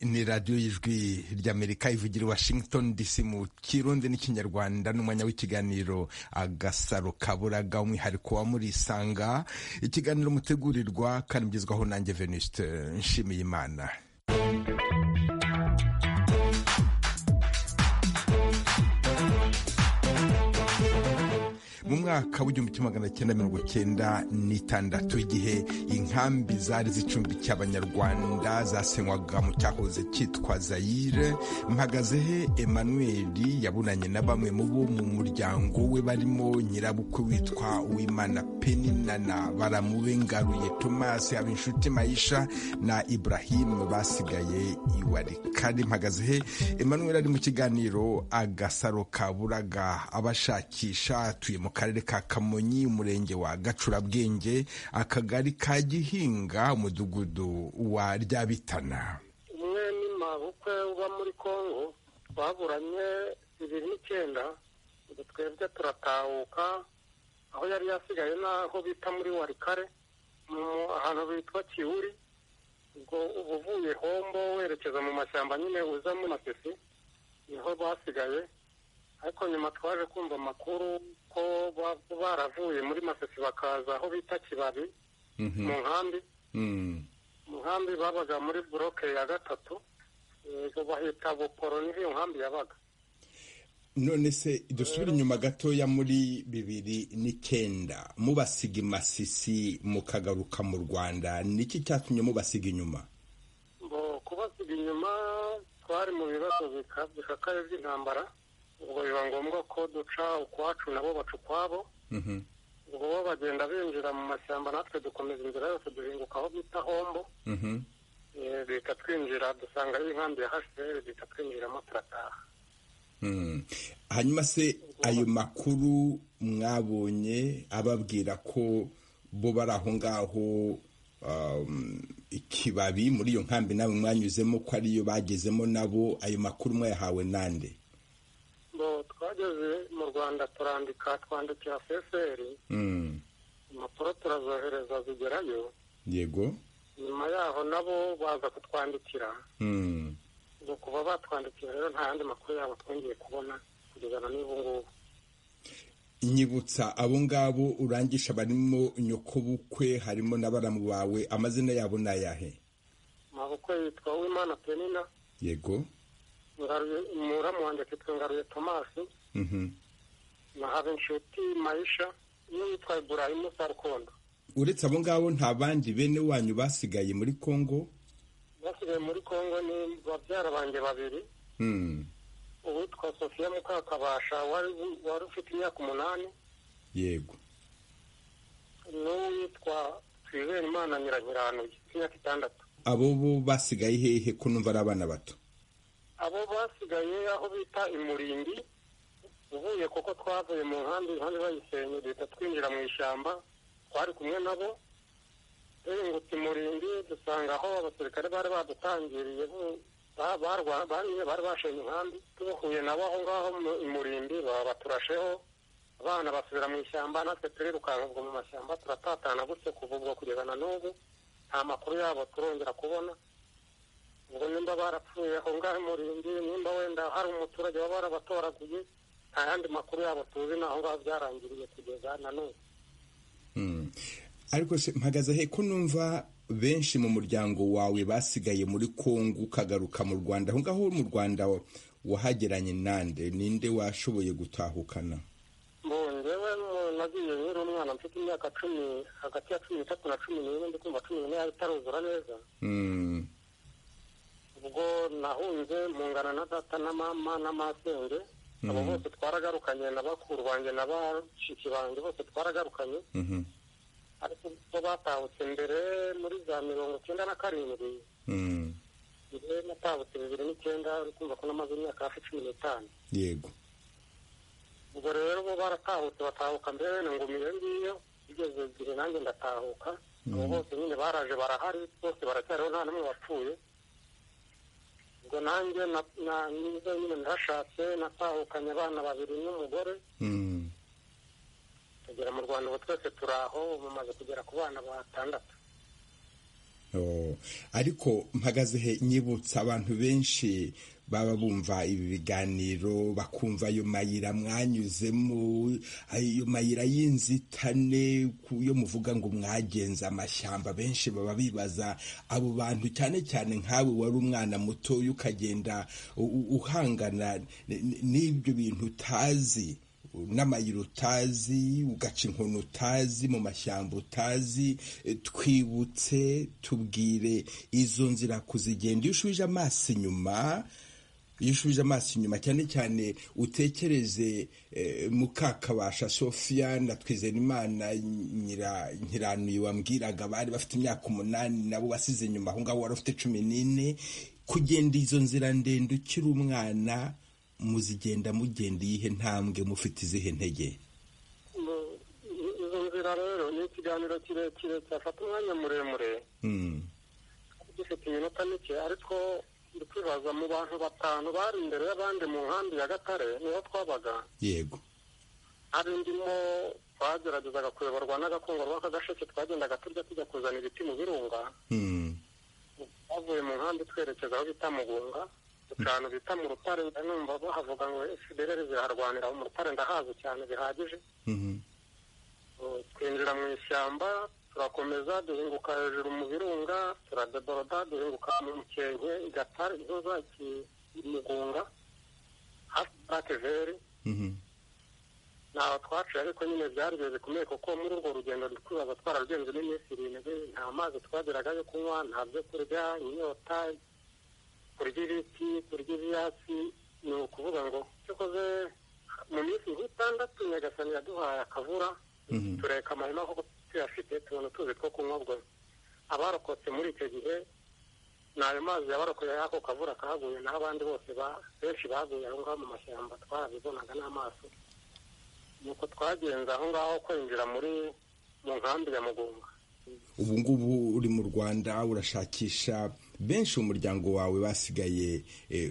ni radiyo y'ijwi ry'amerika ivugira washington dc mu kirundi n'ikinyarwanda n'umwanya w'ikiganiro agasaro kaburaga umwihariko wa murisanga ikiganiro mutegurirwa kandi mugezwaho nanjye venuste nshimiye imana mu mwaka w'igihumbi kimwe magana cyenda mirongo cyenda n'itandatu igihe inkambi zari zicumbikiye abanyarwanda zasenywaga mu cyahoze cyitwa zayire mpagazehe emmanuel yabunanye na bamwe mu bo mu muryango we barimo nyirabukwe witwa uwimana peninana baramubengaruye tomasi habinshuti mayisha na iburahimu basigaye iwarikari mpagazehe emmanuel ari mu kiganiro agasaro kaburaga abashakisha atuye mu karere ka kamonyi umurenge wa gacurabwenge akagari ka gihinga umudugudu wa ryabitana umwe ni mabukwe uba muri kongo baburanye bibiri n'icyenda ubu twebwe turatahuka aho yari yasigaye n'aho bita muri warikare ahantu bitwa kiwuri ubwo uba uvuye hombo werekeza mu mashyamba nyine uzamo na sisi niho basigaye ariko nyuma twaje kumva amakuru ko baravuye muri masesi bakaza aho bita kibabi mu nkambi mu nkambi babaga muri buroke ya gatatu bahita buporo niho iyo nkambi yabaga none se dusubire inyuma gatoya muri bibiri n'icyenda mubasiga imasisi mukagaruka mu rwanda niki cyatumye mubasiga inyuma kubasiga inyuma twari mu bibazo bikakaye by'intambara ubwo biba ngombwa ko duca ukwacu nabo baca ukwabo ubwo bo bagenda binjira mu mashyamba natwe dukomeza inzira yose duhinguka aho bita hombo leta twinjira dusanga ari inkambi ya hasheri leta twinjiramo turataha hanyuma se ayo makuru mwabonye ababwira ko bo bari aho ngaho ikibabi muri iyo nkambi nawe mwanyuzemo ko ariyo bagezemo nabo ayo makuru mwayahawe nande twageze mu rwanda turandika twandikira seseri impapuro turazohereza zigerayo yego nyuma yaho nabo baza kutwandikira ngo kuba batwandikira rero nta yandi makuru yabo twongeye kubona kugeza na n'ubu ngubu nyibutsa abo ngabo urangisha barimo nyokobukwe harimo na baramu bawe amazina yabo ni ayahe mabukwe yitwa uwimana penina yego muramu wanjye akitwa ngaruye tomasi na habinshuti mayisha n'uwitwa iburahimu sarukondo uretse abo ngabo nta bandi bene wanyu basigaye muri kongo basigaye muri kongo ni babyara banjye babiri uwitwa sofiya mukakabasha wari ufite imyaka umunani yego n'uwitwa twizere imana nyiranyiranuye imyaka itandatu abo bo basigaye hehe ko numva ari abana bato abo basigaye aho bita imuringi uvuye kuko twavuye mu nkambi inkambi bayisenye duhita twinjira mu ishyamba twari kumwe nabo duhingutse imuringi dusanga aho abasirikare bari badutangiriye bari bashenye inkambi tubahuye nabo aho ngaho imurimbi baturasheho abana basubira mu ishyamba natwe turirukanka ubwo mu mashyamba turatatana gutyo kuva ubwo kugeza na n'ubu nta makuru yabo turongera kubona ngo nimba barapfuye aho ngaho imuringi nimba wenda hari umuturage waba warabatoraguye nta yandi makuru yabo tuzi naho ngaho byarangiriye kugeza na n'ubu ariko mpagaze he ko numva benshi mu muryango wawe basigaye muri kongo ukagaruka mu rwanda aho ngaho mu rwanda wahageranye nande ninde washoboye gutahukana mbongewe nagiye nkiri umwana mfite imyaka cumi hagati ya cumi n'itatu na cumi n'ine ndi kumva cumi n'ine yari itaruzura neza ubwo nahunze mungana na data na mama na masenge abo bose twaragarukanye na bakuru banjye na bashiki banjye bose twaragarukanye ariko bo batahutse mbere muri za mirongo icyenda na karindwi njye natahutse bibiri n'icyenda uri kumva ko namaze imyaka hafi cumi n'itanu yego ubwo rero bo baratahutse batahuka mbere ngumiye ngiyo bigeze igihe nanjye ndatahuka abo bose nyine baraje barahari bose baracyariho nta n'umwe wapfuye ubwo nanjye nizo nyine ndashatse natahukanye abana babiri n'umugore tugera mu rwanda ubu twese turi aho bumaze kugera ku bana batandatu ariko mpagaze he nyibutsa abantu benshi baba bumva ibi biganiro bakumva ayo mayira mwanyuzemo ayo mayira y'inzitane yo muvuga ngo mwagenza amashyamba benshi baba bibaza abo bantu cyane cyane nkawe wari umwana mutoya ukagenda uhangana n'ibyo bintu utazi n'amayira utazi ugaca inkono utazi mu mashyamba utazi twibutse tubwire izo nzira kuzigenda iyo ushubije amaso inyuma iyo ushubije amaso inyuma cyane cyane utekereze mukakabasha sofiya na twizerimana nyiranuye wambwiraga bari bafite imyaka umunani nabo basize inyuma aho ngaho wari ufite cumi n'ine kugenda izo nzira ndende ukiri umwana muzigenda mugenda iyihe ntambwe mufite izihe ntege izo nzira rero ni ikiganiro kirekire cyafata umwanya muremure dufite iminota mike ariko twibaza mu bantu batanu bari imbere y'abandi mu nkambi ya gatare niho twabaga yego hari ndimo twageragezaga kuyoborwa n'agakongorwa k'agasheke twagendaga turya tujya kuzana ibiti mu birunga twavuye mu nkambi twerekeza aho bita mugunga ahantu bita mu rutare numva bahavuga ngo efudereri ziraharwanira mu rutare ndahazi cyane bihagije twinjira mu ishyamba turakomeza duhinguka hejuru mu birunga turadeboroda duhinguka mu mukenke igatare inzoza imugunga hafi pakeveri ntaho twaciye ariko nyine byari bihe bikomeye kuko muri urwo rugendo twibaza twararugenze n'iminsi irindwi nta mazi twageraga yo kunywa nta byo kurya inyota kurya ibiti kurya ibyatsi ni ukuvuga ngo dukoze mu minsi nk'itandatu nyagasani yaduhaye akavura tureka amahema kuko tuyafite tubona tuzi two kunywa bwo abarokotse muri icyo gihe ni ayo mazi yabarokoye ako kavura kahaguye naho abandi bose benshi baguye aho ngaho mu mashyamba twarabibonaga n'amaso nuko twagenze aho ngaho kwinjira muri mu nkambi ya mugunga ubu ngubu uri mu rwanda urashakisha benshi mu muryango wawe basigaye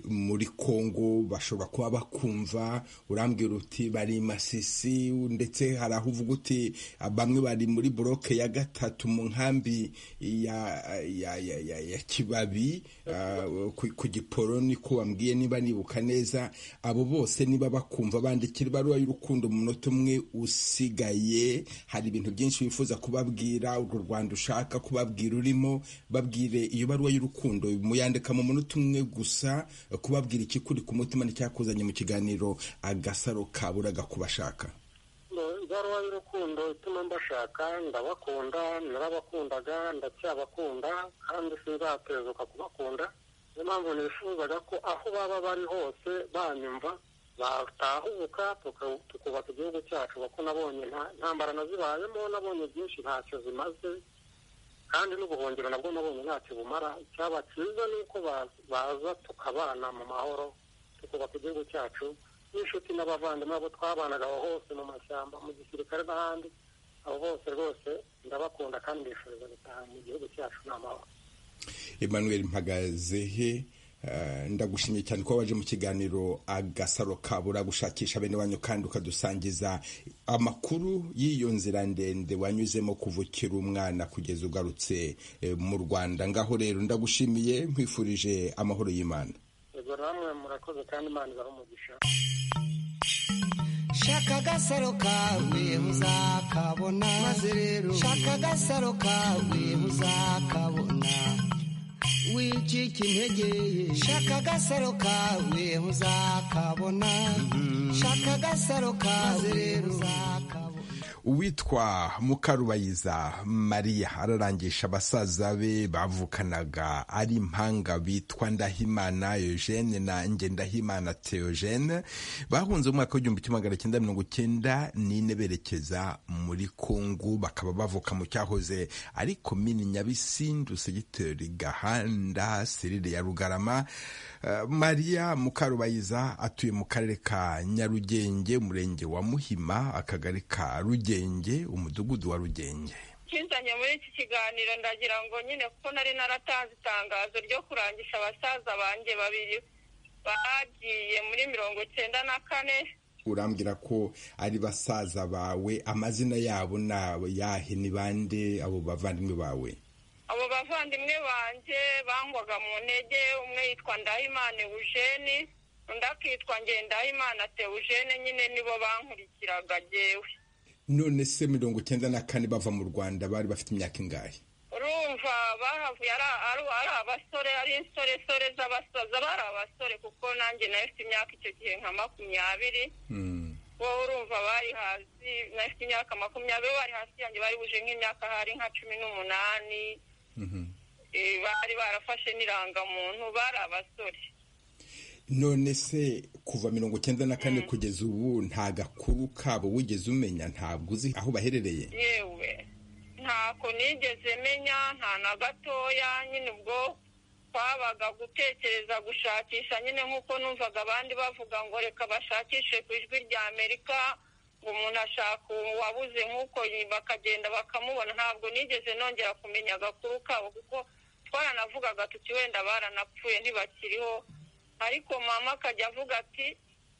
muri congo bashobora kuba bakumva urambwira uti bari masisi ndetse hari aho uvuga uti bamwe bari muri buroke ya gatatu mu nkambi ya kibabi ku giporoni ko wambwiye niba nibuka neza abo bose niba bakumva bandikira ibaruwa y'urukundo mu munota umwe usigaye hari ibintu byinshi wifuza kubabwira urwo rwanda ushaka kubabwira urimo babwire iyo baruwa y'urukundo muyandika mu munota umwe gusa kubabwira ikikuri ku mutima n'icyakuzanye mu kiganiro agasaro kaburaga kubashaka ibaruwa y'urukundo ituma mbashaka ndabakunda narabakundaga ndacyabakunda kandi sinzatezuka kubakunda niyo mpamvu nifuzaga ko aho baba bari hose banyumva batahuka tukubaka igihugu cyacu kuko nabonye ntambara nazibayemo nabonye byinshi ntacyo zimaze kandi n'ubuhungiro nabwo nabonye ntacyo bumara icyaba cyiza ni uko baza tukabana mu mahoro tukubaka igihugu cyacu n'inshuti n'abavandimwe abo twabanaga aho hose mu mashyamba mu gisirikare n'ahandi abo bose rwose ndabakunda kandi mbifuriza gutaha mu gihugu cyacu n'amahoro emmanuel mpagazehe ndagushimye cyane ko waje mu kiganiro agasaro kabura gushakisha bene wanyu kandi ukadusangiza amakuru y'iyo nzira ndende wanyuzemo kuva ukiri umwana kugeza ugarutse mu rwanda ngaho rero ndagushimiye nkwifurije amahoro y'imana ego namwe murakoze kandi imana ibaha umugisha shaka agasaro kawe uzakabona maze rero shaka agasaro kawe uzakabona wicika intege shaka agasaro kawe uzakabona shaka agasaro kawe uzakabona uwitwa mukarubayiza mariya ararangisha abasaza be bavukanaga ari impanga bitwa ndahimana eugene na ngendahimana theogene bahunze mu mwaka w'igihumbi kimwe magana cyenda mirongo icyenda n'ine berekeza muri kongo bakaba bavuka mu cyahoze ari komini nyabisindu segiteri gahanda serire ya rugarama mariya mukarubayiza atuye mu karere ka nyarugenge umurenge wa muhima akagari ka rugenge rugenge umudugudu wa rugenge kinzanye muri iki kiganiro ndagira ngo nyine kuko nari naratanze itangazo ryo kurangisha abasaza banjye babiri bagiye muri mirongo icyenda na kane urambwira ko ari basaza bawe amazina yabo ni ayahe ni bande abo bavandimwe bawe abo abavandimwe banjye bangwaga mu ntege umwe yitwa ndahimana eugene undi akitwa ngendahimana teugene nyine nibo bankurikiraga jyewe none se mirongo icyenda na kane bava mu rwanda bari bafite imyaka ingahe urumva bahavuye ari ari ari abasore ari insoresore z'abasaza bari abasore kuko nanjye nayo ifite imyaka icyo gihe nka makumyabiri wowe urumva bari hasi nafite imyaka makumyabiri bari hasi yanjye bari buje nk'imyaka hari nka cumi n'umunani Eh, bari barafashe n'irangamuntu bari abasore none se kuva mirongo icyenda na kane kugeza ubu nta gakuru kabo wigeze umenya ntabwo uzi aho baherereye yewe ntako nigeze menya nta na gatoya nyine ubwo twabaga gutekereza gushakisha nyine nk'uko numvaga abandi bavuga ngo reka bashakishe ku ijwi rya amerika ngo umuntu ashaka uwabuze nk'uko yi- bakagenda bakamubona ntabwo nigeze nongera kumenya agakuru kabo kuko twaranavugaga tuti wenda baranapfuye ntibakiriho ariko mama akajya avuga ati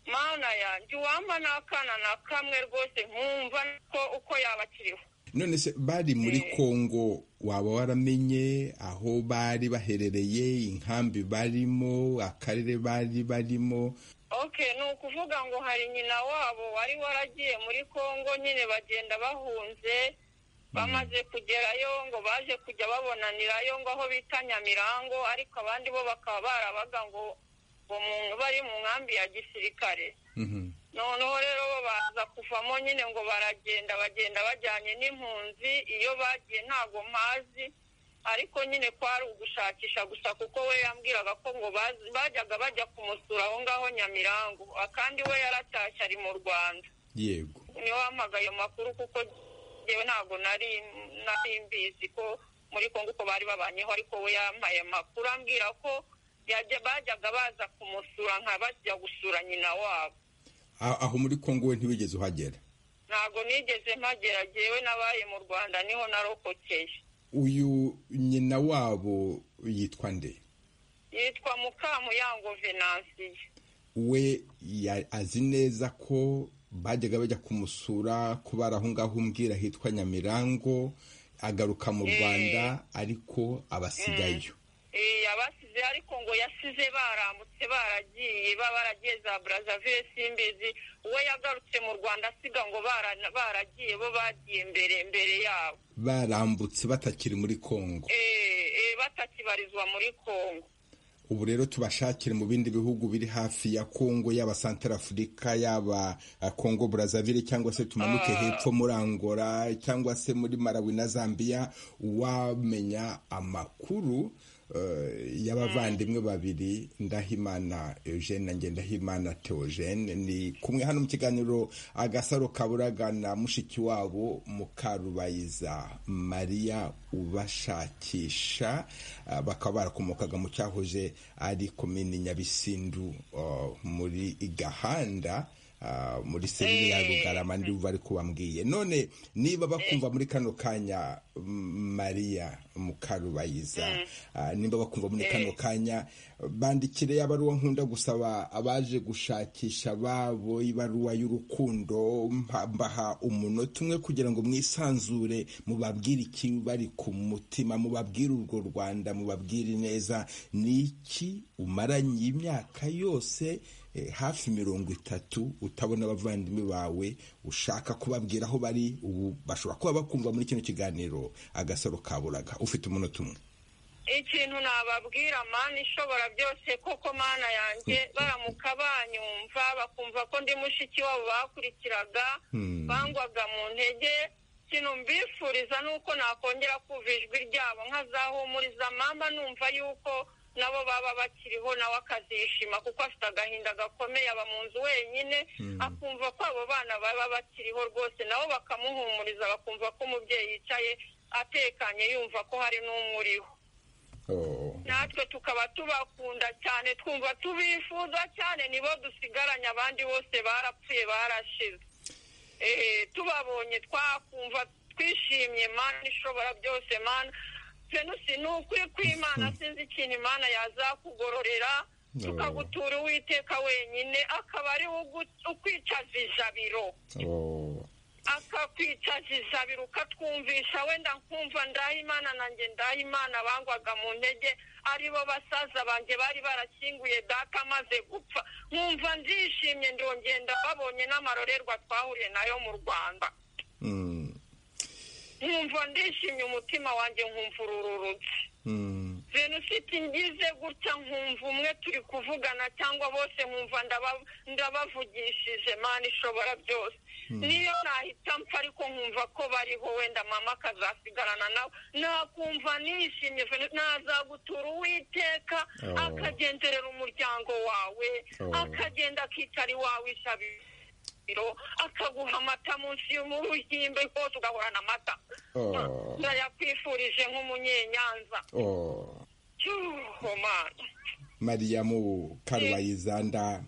mana yanjye uwampa n'akana na kamwe rwose nkumva ko uko yaba akiriho none se bari muri kongo waba waramenye aho bari baherereye inkambi barimo akarere bari barimo Okay ni ukuvuga ngo hari nyina wabo wari waragiye muri Kongo nyine bagenda bahunze bamaze kugerayo ngo baje kujya babonanirayo ngo aho bita Nyamirango ariko abandi bo bakaba barabaga ngo ngo mu- bari mu nkambi ya gisirikare Mhm. noneho rero bo baza kuvamo nyine ngo baragenda bagenda bajyanye n'impunzi iyo bagiye ntago mpazi ariko nyine kwari ugushakisha gusa kuko we yambwiraga ko ngo bazi- bajyaga bajya kumusura aho ngaho nyamirango akandi we yaratashye ari mu rwanda yego niwe wampaga ayo makuru kuko yewe ntago nari nari mbizi ko muri kongo uko bari babanyeho ariko we yampaye amakuru ambwira ko yajya bajyaga baza kumusura nka bajya gusura nyina wabo A- aho muri kongo we ntiwigeze uhagera ntabwo nigeze mpagera jyewe n'abaye mu rwanda niho narokokeye uyu nyina wabo yitwa nde yitwa mukamuyango venansiye we ya- azi neza ko bajyaga bajya kumusura ko bari aho ngaho umbwira hitwa nyamirango agaruka mu rwanda ariko abasigayo Eh, yabasize ariko ngo yasize baramutse baragiye ba- baragiye za brazaville simbizi we yagarutse mu rwanda asiga ngo bara- baragiye bo bagiye mbere mbere yabo barambutse batakiri muri kongo Eh, eh, batakibarizwa muri kongo ubu rero tubashakire mu bindi bihugu biri hafi ya kongo yaba santara afurika yaba eh, kongo burazavire cyangwa se tumanuke hepfo muri angola cyangwa se muri malawi na zambia wamenya amakuru eh, y'abavandimwe babiri ndahimana eugene na ngendahimana theogene ni kumwe hano mu kiganiro agasaro kaburaga na mushiki wabo mukarubayiza mariya ubashakisha ah, bakaba barakomokaga mu cyahoze ari komini nyabisindu oh, muri gahanda ah, muri serire ya rugarama ndi bari kubambwiye none niba bakumva muri kano kanya mm, mariya mukarubayiza ah, niba bakumva muri kano kanya bandikire ya baruwa nkunda gusaba abaje gushakisha babo ibaruwa y'urukundo mpa- mbaha umunota umwe kugira ngo mwisanzure mubabwire iki bari ku mutima mubabwire urwo rwanda mubabwire neza ni iki umaranye imyaka yose eh, hafi mirongo itatu utabona abavandimwe bawe ushaka kubabwira aho bari ubu bashobora kuba bakumva muri kino kiganiro agasaro kaburaga ufite umunota umwe ikintu nababwira mani ishobora byose koko mana yanjye baramuka banyumva bakumva ko ndi mushiki wabo bakurikiraga bangwaga mu ntege ikintu mbifuriza ni uko nakongera kumva ijwi ryabo nkazahumuriza mama numva yuko nabo baba bakiriho nawe akazishima kuko afite agahinda gakomeye aba mu nzu wenyine akumva ko abo bana baba bakiriho rwose nabo bakamuhumuriza bakumva ko umubyeyi yicaye atekanye yumva ko hari n'umuriho Oh. natwe tukaba tubakunda cyane twumva tubifuza cyane nibo dusigaranye abandi bose barapfuye barashize Eh, tubabonye twakumva twishimye mana ishobora byose mana fenusi ni ukuri kw'imana sinzi ikintu imana yazakugororera tukagutura uwiteka wenyine akaba ari we ugu- ukwicaza ijabiro Oh. akakwicaza batwica zizabira ukatwumvisha wenda nkumva ndahimana nanjye ndahimana bangwaga mu ntege aribo basaza banjye bari barakinguye data amaze gupfa nkumva ndishimye ndongenda babonye n'amarorerwa twahuriye nayo mu rwanda nkumva ndishimye umutima wanjye nkumva urururutse jenoside ngize gutya nkumva umwe turi kuvugana cyangwa bose nkumva ndaba- ndabavugishije mani ishobora byose niyo nahita mpfa ariko nkumva ko bariho wenda mama akazasigarana nawe nakumva nishimye Venu- nazagutura uwiteka Oh. akagenderera umuryango wawe Oh. akagenda akicara iwawe ishabiro akaguha amata munsi y'umuruhimbe hose ugahorana amata Oh. ndayakwifurije nk'umunyenyanza Oh. cyuho mana mariyamu karwayizanda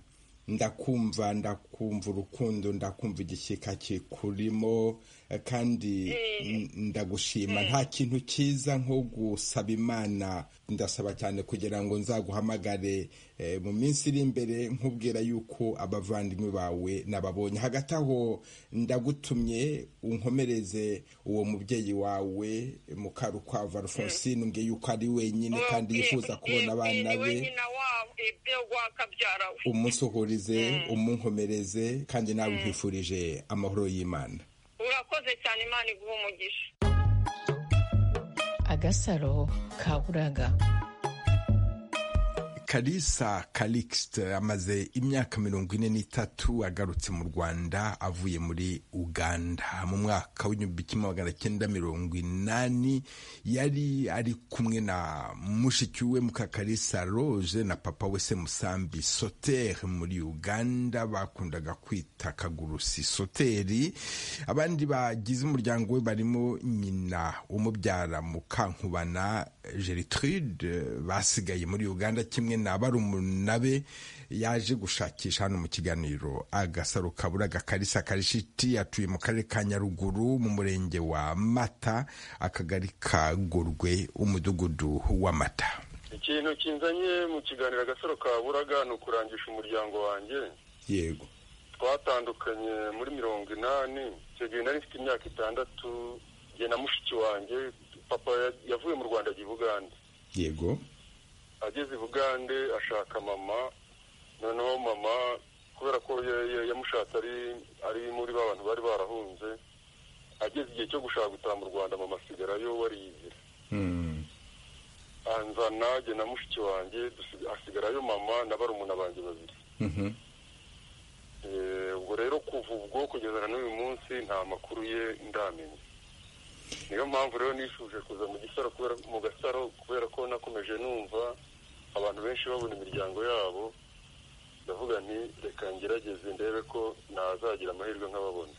ndakumva ndakumva urukundo ndakumva igishyika kikurimo eh, kandi n- ndagushima nta kintu cyiza nko gusaba imana ndasaba cyane kugira ngo nzaguhamagare eh, mu minsi iri imbere nkubwira yuko abavandimwe bawe nababonye hagati aho ndagutumye unkomereze uwo mubyeyi wawe mukarukwavu alphonsine umbwiye yuko ari wenyine kandi yifuza kubona abana Ni be nyina wabo ibyo wakabyara we umusuhurize umunkomereze kandi nawe nkwifurije amahoro y'imana urakoze cyane imana iguha umugisha agasaro ka buraga kalisa karikisite amaze imyaka mirongo ine n'itatu agarutse mu rwanda avuye muri uganda mu mwaka w'igihumbi kimwe magana cyenda mirongo inani yari ari kumwe na mushiki we mukakarisa roje na papa we se musambi sotere muri uganda bakundaga kwita kagurusi soteri abandi bagize umuryango we barimo nyina umubyara mukankubana gertrude basigaye muri uganda kimwe na barumuna be yaje gushakisha hano mu kiganiro agasaro kabura gakarisa karishiti atuye mu karere ka nyaruguru mu murenge wa mata akagari ka gorwe umudugudu wa mata ikintu kinzanye mu kiganiro agasaro ka buraga ni ukurangisha umuryango wanjye yego twatandukanye muri mirongo inani icyo gihe nari mfite imyaka itandatu njye na mushiki wanjye papa ya- yavuye mu rwanda ajya i bugande yego ageze i bugande ashaka mama noneho mama kubera ko ya- ya- yamushatse ari ari muri ba bantu bari barahunze ageze igihe cyo gushaka gutaha mu rwanda mama asigarayo wariyizira anzana jye na mushiki wanjye dusi- hasigarayo mama na barumuna banjye babiri Eh, ubwo rero kuva ubwo kugeza na n'uyu munsi nta makuru ye ndamenya niyo mpamvu rero nifuje kuza mu gisaro kubera mu gasaro kubera ko nakomeje numva abantu benshi babona imiryango yabo ndavuga nti reka ngerageze ndebe ko nazagira amahirwe nk'ababona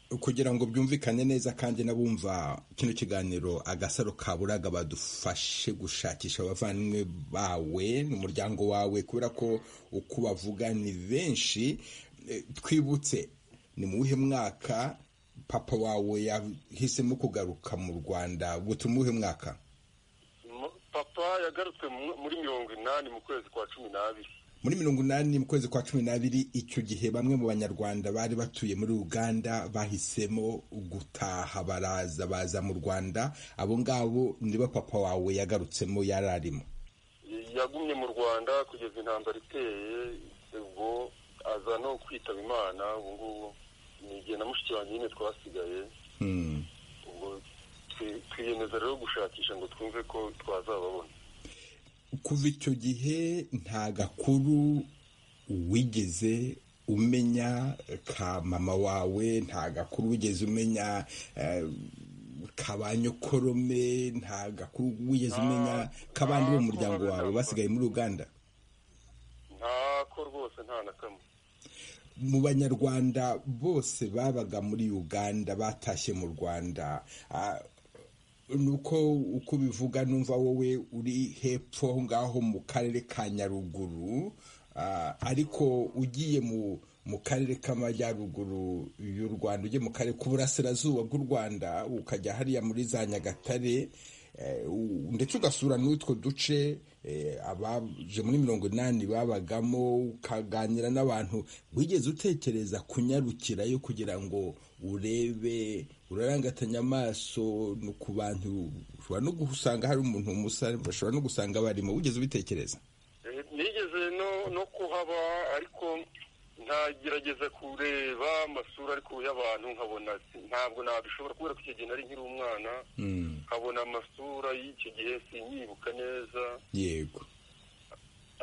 kugira ngo byumvikane neza kandi n'abumva kino kiganiro agasaro ka buraga badufashe gushakisha abavandimwe bawe n'umuryango wawe kubera ko uko bavuga ni benshi Eh, twibutse ni mu wuhe mwaka papa wawe yahisemo kugaruka mu rwanda gutuma uwuhe mwaka M- papa yagarutswe mu- muri mirongo inani mu kwezi kwa cumi n'abiri muri mirongo inani mu kwezi kwa cumi n'abiri icyo gihe bamwe mu banyarwanda bari batuye muri uganda bahisemo gutaha baraza baza mu rwanda abo ngabo nibo papa wawe yagarutsemo yari arimo yagumye mu rwanda kugeza intambara iteye ubwo aza no kwitaba imana ubu ngubu ni igihe na mushiki wanjye nyine twasigaye Hmm. ubwo twi- twiyemeza rero gushakisha ngo twumve ko twazababona kuva icyo gihe nta gakuru wigeze umenya ka mama wawe nta gakuru wigeze umenya eh, ka ba nyokorome nta gakuru wigeze umenya k'abandi bo mu muryango wawe basigaye muri uganda ntako rwose nta na kamwe mu banyarwanda bose babaga muri uganda batashye mu rwanda Ah, nuko uko ubivuga numva wowe uri hepfo aho ngaho mu karere ka nyaruguru Ah, ariko ugiye mu mu karere k'amajyaruguru y'u rwanda ugiye mu karere k'uburasirazuba bw'u rwanda ukajya hariya muri za nyagatare ndetse ugasura n'utwo duce abaje muri mirongo inani babagamo ukaganira n'abantu wigeze utekereza kunyarukirayo kugira ngo urebe urarangatanya amaso ku bantu ushobora no gusanga hari umuntu umusare bashobora no gusanga barimo wigeze ubitekereza nigeze no kuhaba ariko ntagerageza kureba amasura ariko y'abantu nkabona ntabwo nabishobora kubera ko icyo gihe nari nkiri umwana nkabona amasura y'icyo gihe sinyibuka neza yego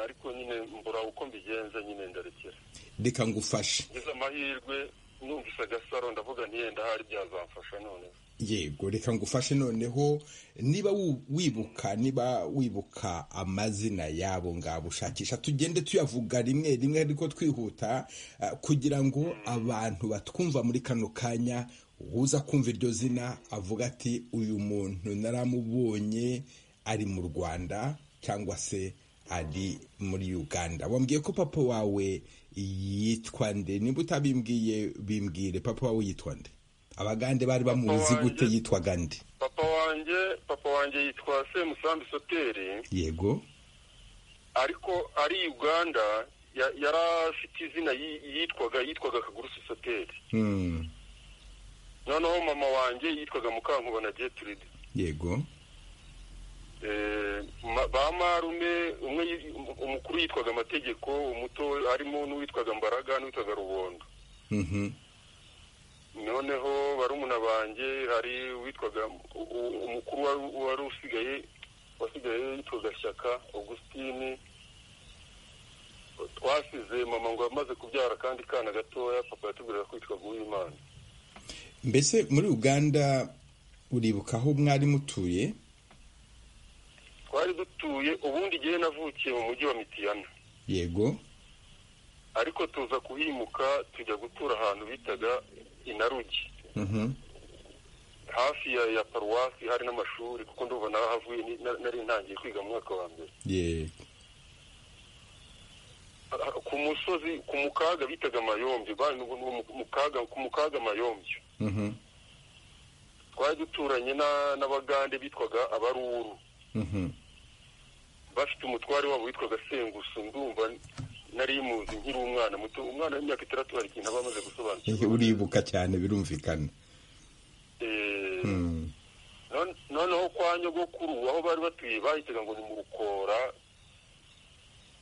ariko nyine mbura uko mbigenza nyine ndarekera reka ngufashe ngize amahirwe numvise agasaro ndavuga ntiyenda ahari byazamfasha none yego reka ngufashe noneho niba wu- wibuka niba wibuka amazina yabo ngabo ushakisha tugende tuyavuga rimwe rimwe ariko twihuta ah, kugira ngo abantu batwumva muri kano kanya uza kumva iryo zina avuga ati uyu muntu naramubonye ari mu rwanda cyangwa se ari muri uganda wambwiye ko papa wawe yitwa nde niba utabimbwiye bimbwire papa wawe yitwa nde abagande bari bamuzi wanjye- gute yitwa gande papa wanjye papa wanjye yitwa semusambi soteri yego ariko ari uganda ya- yari afite izina yi- yitwaga yitwaga kagurusi soteri Hmm, noneho mama wanjye yitwaga mukankubona getiride yego Eh, ma- ba marume umwe yi- umukuru yitwaga amategeko umuto harimo n'uwitwaga mbaraga n'uwitwaga rubondo Mhm, noneho barumuna banjye hari uwitwaga u- u- umukuru wari- wari usigaye wasigaye yitwaga shyaka augustine twasize mama ngo amaze kubyara kandi kana gatoya papa yatubwiraga ko yitwaga uw'imana mbese muri uganda uribuka aho mwari mutuye twari dutuye ubundi igihe navukiye mu mujyi wa mitiyana yego ariko tuza kuhimuka tujya gutura ahantu bitaga inarugi Mhm, hafi ya ya paruwasi hari n'amashuri kuko ndumva narahavuye ni- na- nari ntangiye kwiga mu mwaka wa mbere yego ku musozi ku mukaga bitaga mayombye bari n'ubu n'uwo mu- mu kaga ku mukaga mayombye Mhm, twari duturanye na- n'abagande bitwaga abaruru mhm. bafite umutware wabo witwaga sengusu ndumva nari muzi nkiri umwana muto umwana w'imyaka itandatu hari ikintu aba amaze Ehe, gusobanukirwa uribuka cyane birumvikana Eh, Hmm, non- noneho kwa nyogokuru aho bari batuye bahitaga ngo ni mu rukora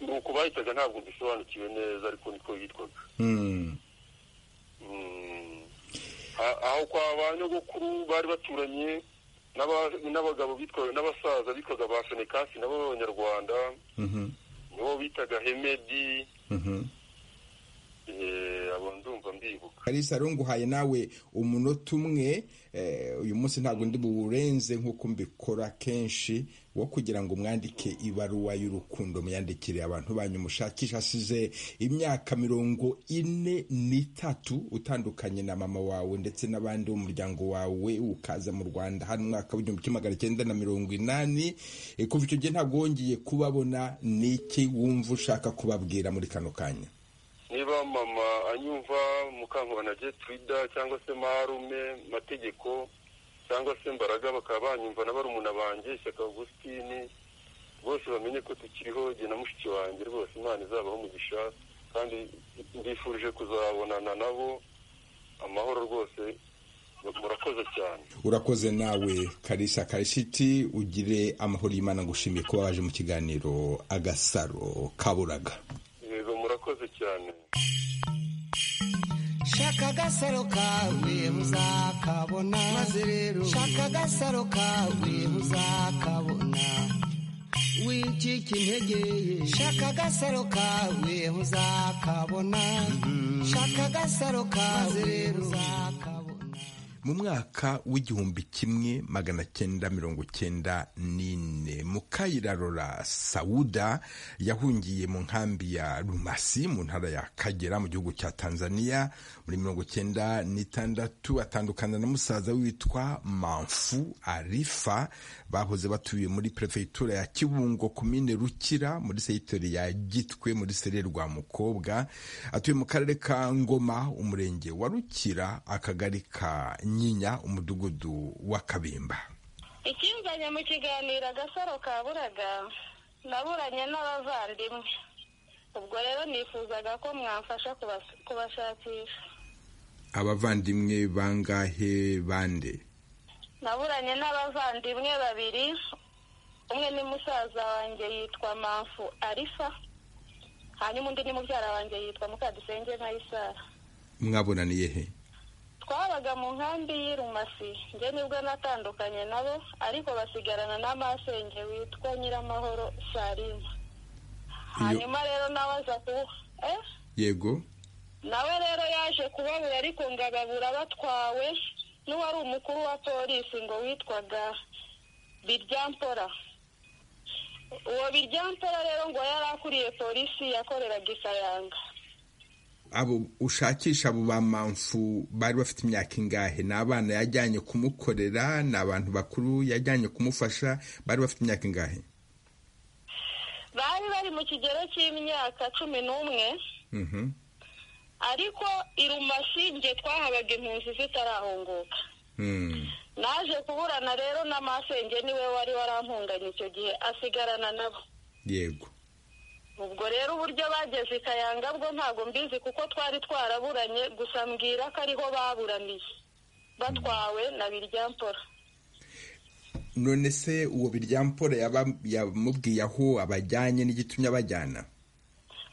nuko bahitaga ntabwo mbisobanukiwe neza ariko niko yitwaga hmm. Mm. A- aho kwa ba nyogokuru bari baturanye n'aba- n'abagabo bitwaga n'abasaza bitwaga ba fenekasi nabo b'abanyarwanda Mhm, nibo bitaga hemedi mhm. eh, abo ndumva mbibuka kalisa rero nguhaye nawe umunota umwe eh, uyu munsi ntabwo ndi buwurenze nk'uko mbikora kenshi wo kugira ngo mwandike ibaruwa y'urukundo muyandikire abantu banyu mushakisha asize imyaka mirongo ine n'itatu utandukanye na mama wawe ndetse n'abandi bo mu muryango wawe ukaza mu rwanda hano umwaka w'igihumbi kimwe magana cyenda na mirongo inani Eh, kuva icyo gihe ntabwo wongeye kubabona n'iki wumva ushaka kubabwira muri kano kanya niba mama anyumva mukankubana getrida cyangwa se marume mategeko cyangwa se mbaraga bakaba banyumva na barumuna banjye shyaka augustine bose bamenye ko tukiriho jye na mushiki wanjye rwose imana izabaho umugisha kandi mbifurije kuzabonana nabo amahoro rwose murakoze cyane urakoze nawe karisa karishiti ugire amahoro y'imana ngushimiye kuba waje mu kiganiro agasaro kaburaga yego murakoze cyane shaka agasaro kawe muzakabona maze rero shaka agasaro kawe muzakabona wicika intege ye shaka agasaro kawe muzakabona shaka agasaro kawe maze rero muzakabona mu mwaka w'igihumbi kimwe magana cyenda mirongo cyenda n'ine mukayirarora sawuda yahungiye mu nkambi ya rumasi mu ntara ya kagera mu gihugu cya tanzania muri mirongo cyenda n'itandatu atandukana na musaza we witwa manfu arifa bahoze batuye muri perefegitura ya kibungo komine rukira muri segitori ya gitwe muri serere rwa mukobwa atuye mu karere ka ngoma umurenge wa rukira akagari ka nyinya umudugudu wa kabimba ikinzanye mu kiganiro agasaro kaburaga naburanye n'abavandimwe ubwo rero nifuzaga ko mwamfasha kubas- kubashakisha abavandimwe bangahe bande naburanye n'abavandimwe babiri umwe ni musaza wanjye yitwa manfu arifa hanyuma undi ni mubyara wanjye yitwa mukadusenge nkayisara mwabonaniye he twabaga mu nkambi y'irumasi njye nibwo natandukanye nabo ariko basigarana n'amasenge witwa nyiramahoro sarima hanyuma rero nawe aza ku eh yego nawe rero yaje kubabura ariko ngo ababura batwawe n'uwari umukuru wa polisi ngo witwaga biryampora uwo biryampora rero ngo yari akuriye polisi yakoreraga i kayanga abo ushakisha abo ba mamfu bari bafite imyaka ingahe ni abana yajyanye kumukorera ni abantu bakuru yajyanye kumufasha bari bafite imyaka ingahe bari bari mu kigero cy'imyaka cumi n'umwe Mhm. ariko irumasi nge twahabaga impunzi zitarahunguka Mm. naje kuburana rero na masenge niwe wari warampunganye icyo gihe asigarana nabo yego ubwo rero uburyo bageze i kayanga bwo ntabwo mbizi kuko twari twaraburanye gusa mbwira ko ariho baburaniye batwawe na biryampora none se uwo biryampora yaba- yamubwiye aho abajyanye n'igitumye abajyana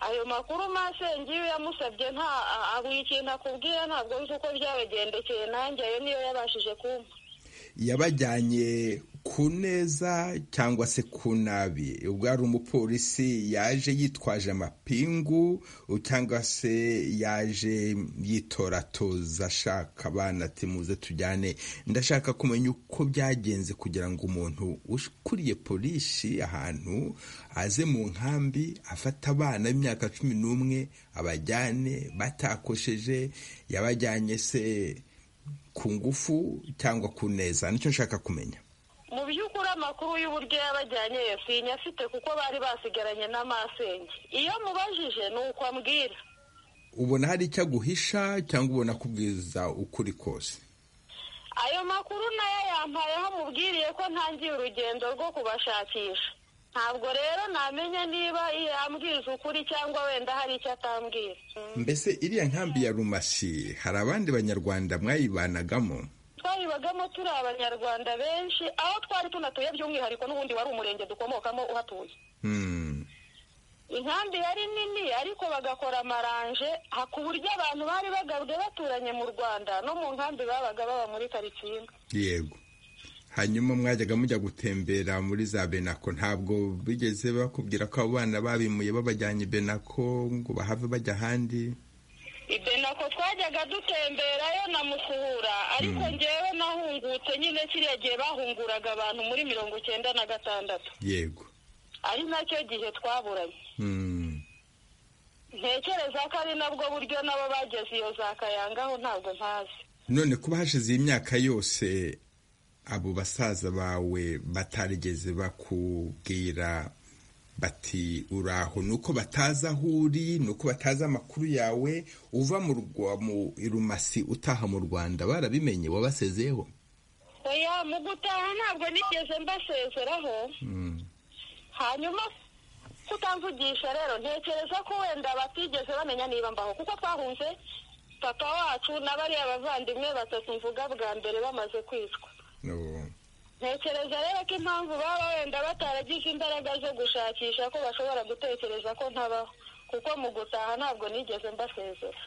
ayo makuru masenge iyo yamusabye nta a- a- buri kintu akubwira ntabwo nzi uko byabagendekeye nanjye ayo niyo yabashije kumpa yabajyanye ku neza cyangwa se ku nabi ubwo hari umupolisi yaje yitwaje amapingu cyangwa se yaje yitoratoza ashaka abana ati muze tujyane ndashaka kumenya uko byagenze kugira ngo umuntu ukuriye polisi ahantu aze mu nkambi afata abana b'imyaka cumi n'umwe abajyane batakosheje yabajyanye se ku ngufu cyangwa ku neza nicyo nshaka kumenya mu by'ukuri amakuru y'uburyo yabajyanye sinya afite kuko bari basigaranye na masenge iyo mubajije ni uko ambwira ubona hari icyo aguhisha cyangwa ubona kubwiza ukuri kose ayo makuru nayo yampayeho mubwiriye ko ntangiye urugendo rwo kubashakisha ntabwo rero namenya niba yambwiza ukuri cyangwa wenda hari icyo atambwira mbese iriya nkambi ya rumasi hari abandi banyarwanda mwayibanagamo twayibagamo turi abanyarwanda benshi aho twari tunatuye by'umwihariko n'ubundi wari umurenge dukomokamo uhatuye Hmm, inkambi yari nini ariko bagakora amaranje ha- ku buryo abantu bari bagabwe baturanye mu rwanda no mu nkambi babaga baba muri karitsiye imwe yego hanyuma mwajyaga mujya gutembera muri za benako ntabwo bigeze bakubwira ko abo bana babimuye babajyanye benako ngo bahave bajya ahandi ibenako twajyaga dutemberayo na musuhura ariko ngewe nahungutse nyine kiriya gihe bahunguraga abantu muri mirongo icyenda na gatandatu yego ari nacyo gihe twaburanye Hmm, ntekereza ko ari nabwo buryo nabo bageze iyo za kayangaho ntabwo ntazi none kuba hashize iyi myaka yose abo basaza bawe batarigeze bakubwira bati uraho ni uko batazi aho uri ni uko batazi amakuru yawe uva mu rwa- mu irumasi utaha mu rwanda barabimenye wabasezeyeho oya mu gutaha ntabwo nigeze mbasezeraho Mm. hanyuma kutamvugisha rero ntekereza ko wenda batigeze bamenya niba mbaho kuko twahunze papa wacu na bariya bavandimwe batatu mvuga bwa mbere bamaze kwicwa No. ntekereza rero ko impamvu baba wenda bataragize imbaraga zo gushakisha ko bashobora gutekereza ko ntabaho kuko mu gutaha ntabwo nigeze mbasezera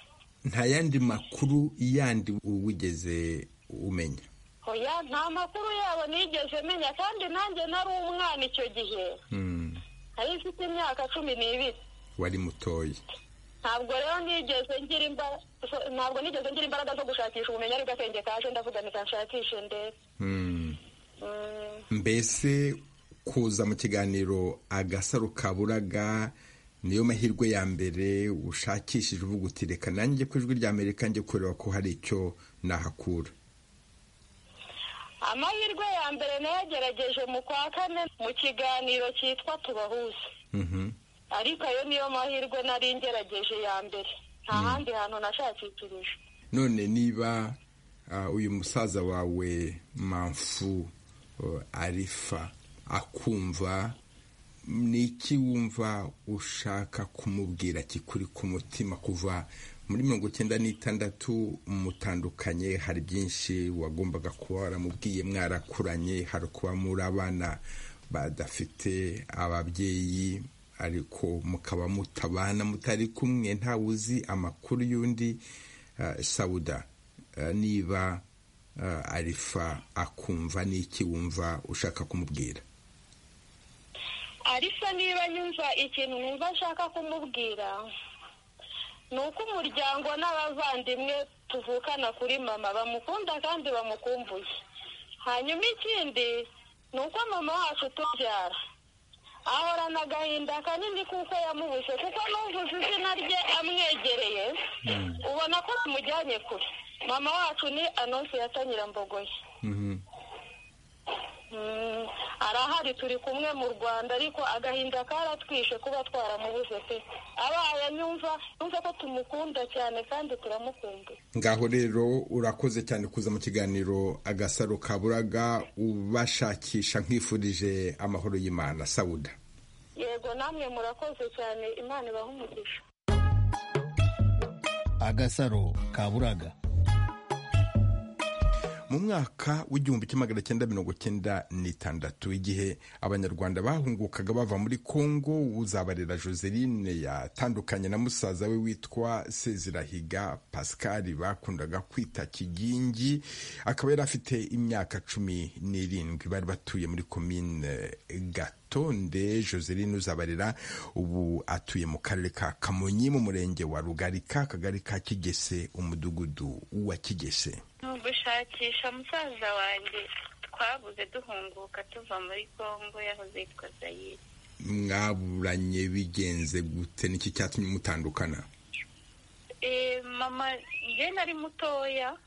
nta yandi makuru yandi wigeze umenya oya nta makuru yabo nigeze menya kandi nanjye nari umwana icyo gihe Mm. nari mfite imyaka cumi n'ibiri wari mutoya ntabwo rero nigeze ngira imbaraga ntabwo nigeze ngira imbaraga zo gushakisha ubumenyi aribwo akenge kaje ndavuga nti nshakishe ndebe Mm. Mm, mbese kuza mu kiganiro agasaro kaburaga niyo mahirwe ya mbere ushakishije uvuga uti reka nanjye ku ijwi rya amerika njye kureba ko hari icyo nahakura amahirwe ya mbere nayagerageje mu kwa kane mu kiganiro cyitwa tubahuze Mhm. ariko ayo niyo mahirwe nari ngerageje ya mbere nta handi hantu nashakishirije none niba ah, uyu musaza wawe mamfu arifa akumva ni iki wumva ushaka kumubwira kikuri ku mutima kuva muri mirongo icyenda n'itandatu mutandukanye hari byinshi wagombaga kuba waramubwiye mwarakuranye hari kuba muri abana badafite ababyeyi ariko mukaba mutabana mutari kumwe ntawe uzi amakuru y'undi sawuda niba arifa akumva n'iki wumva ushaka kumubwira ariko niba nyumva ikintu numva nshaka kumubwira ni uko umuryango n'abavandimwe tuvukana kuri mama bamukunda kandi bamukumbuye hanyuma ikindi ni uko mama wacu tubyara ahorana agahinda kanini kuko yamubuze kuko n'uvuze izina rye amwegereye ubona ko bamujyanye kure mama wacu ni anonsi yatanyirambogoye arahari turi kumwe mu rwanda ariko agahinda karatwishe kuba twaramubuze pe abaye anyumva yumva ko tumukunda cyane kandi turamukunda ngaho rero urakoze cyane kuza mu kiganiro agasaro kaburaga ubashakisha nkifurije amahoro y'imana sawuda yego namwe murakoze cyane imana ibaha umugisha agasaro kaburaga mu mwaka w'igihumbi kimwe magana cyenda mirongo cyenda n'itandatu igihe abanyarwanda bahungukaga bava muri kongo uzabarera joseline yatandukanye na musaza we witwa sezirahiga pascal bakundaga kwita kigingi akaba yari afite imyaka cumi n'irindwi bari batuye muri komine gato rutonde joseline uzabarira ubu atuye mu karere ka kamonyi mu murenge wa rugarika akagari ka kigese umudugudu wa kigese ni ugushakisha musaza wanjye twabuze duhunguka tuva muri kongo yahoze yitwa zayire mwaburanye bigenze gute n'iki cyatumye mutandukana Eh, mama njye nari mutoya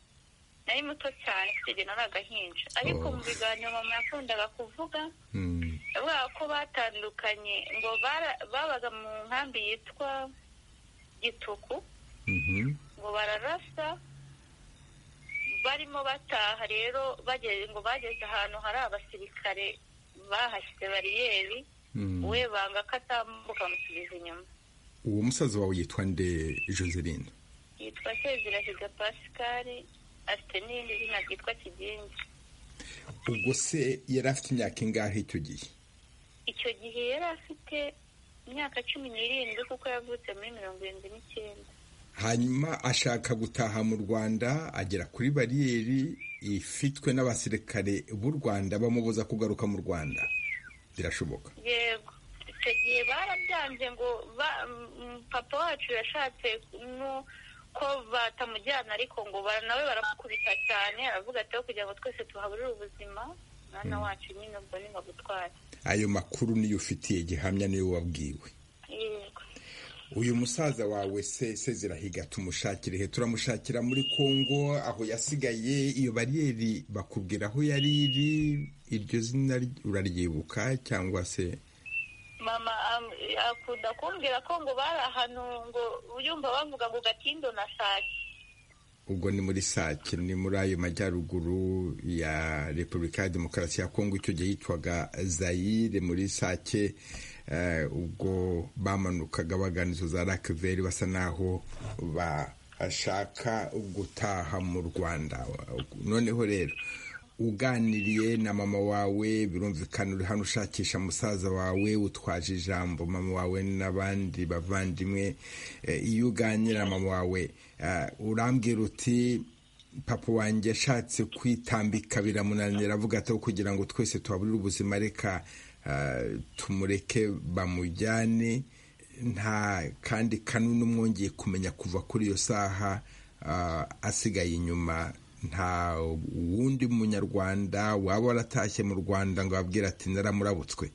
nari muto cyane kugenda nari agahinja ariko Oh. mu biganiro mama yakundaga kuvuga Hmm, bavuga ko batandukanye ngo bara- babaga mu nkambi yitwa gituku mhm, ngo bararasa barimo bataha rero bageze ngo bageze ahantu hari abasirikare bahashyize bariyeri mhm. we banga ko atambuka bamusubiza inyuma uwo musaza wawe yitwa nde joseline yitwa sezirahiga pascal afite n'irindi zina ryitwa kigingi ubwo se yari afite imyaka ingahe icyo gihe icyo gihe yari afite imyaka cumi n'irindwi kuko yavutse muri mirongo irindwi n'icyenda hanyuma ashaka gutaha mu rwanda agera kuri bariyeri ifitwe n'abasirikare b'u rwanda bamubuza kugaruka mu rwanda birashoboka yego icyo gihe barabyanze ngo ba- mm, papa wacu yashatse no- ko batamujyana ariko ngo ba- nawe baramukubita cyane aravuga ati "Aho kugira ngo twese tuhaburire ubuzima mwana wacu nyine ubwo ni bagutware ayo makuru niyo ufitiye gihamya niyo wabwiwe yego uyu musaza wawe se sezirahiga tumushakire he turamushakira muri kongo aho yasigaye iyo bariyeri bakubwira aho yari iri iryo zina ry- uraryibuka cyangwa se mama am- akunda kumbwira ko ngo bari ahantu ngo yumva bavuga ngo gatindo na sake ubwo ni muri sake ni muri ayo majyaruguru ya repubulika ya demokarasi ya kongo icyo gihe yitwaga zayire muri sake eh, ubwo bamanukaga bagana izo za rakiveri basa n'aho bashaka gutaha mu rwanda noneho rero uganiriye na mama wawe birumvikana uri hano ushakisha musaza wawe utwaje ijambo mama wawe n'abandi bavandimwe Eh, iyo uganira na mama wawe eh, urambwira uti papa wanjye ashatse kwitambika biramunanira avuga ati "Aho kugira ngo twese tuhaburire ubuzima reka eh, tumureke bamujyane nta kandi kanuni umwongeye kumenya kuva kuri iyo saha ah, asigaye inyuma nta wundi munyarwanda waba waratashye mu rwanda ngo ababwira ati naramurabutswe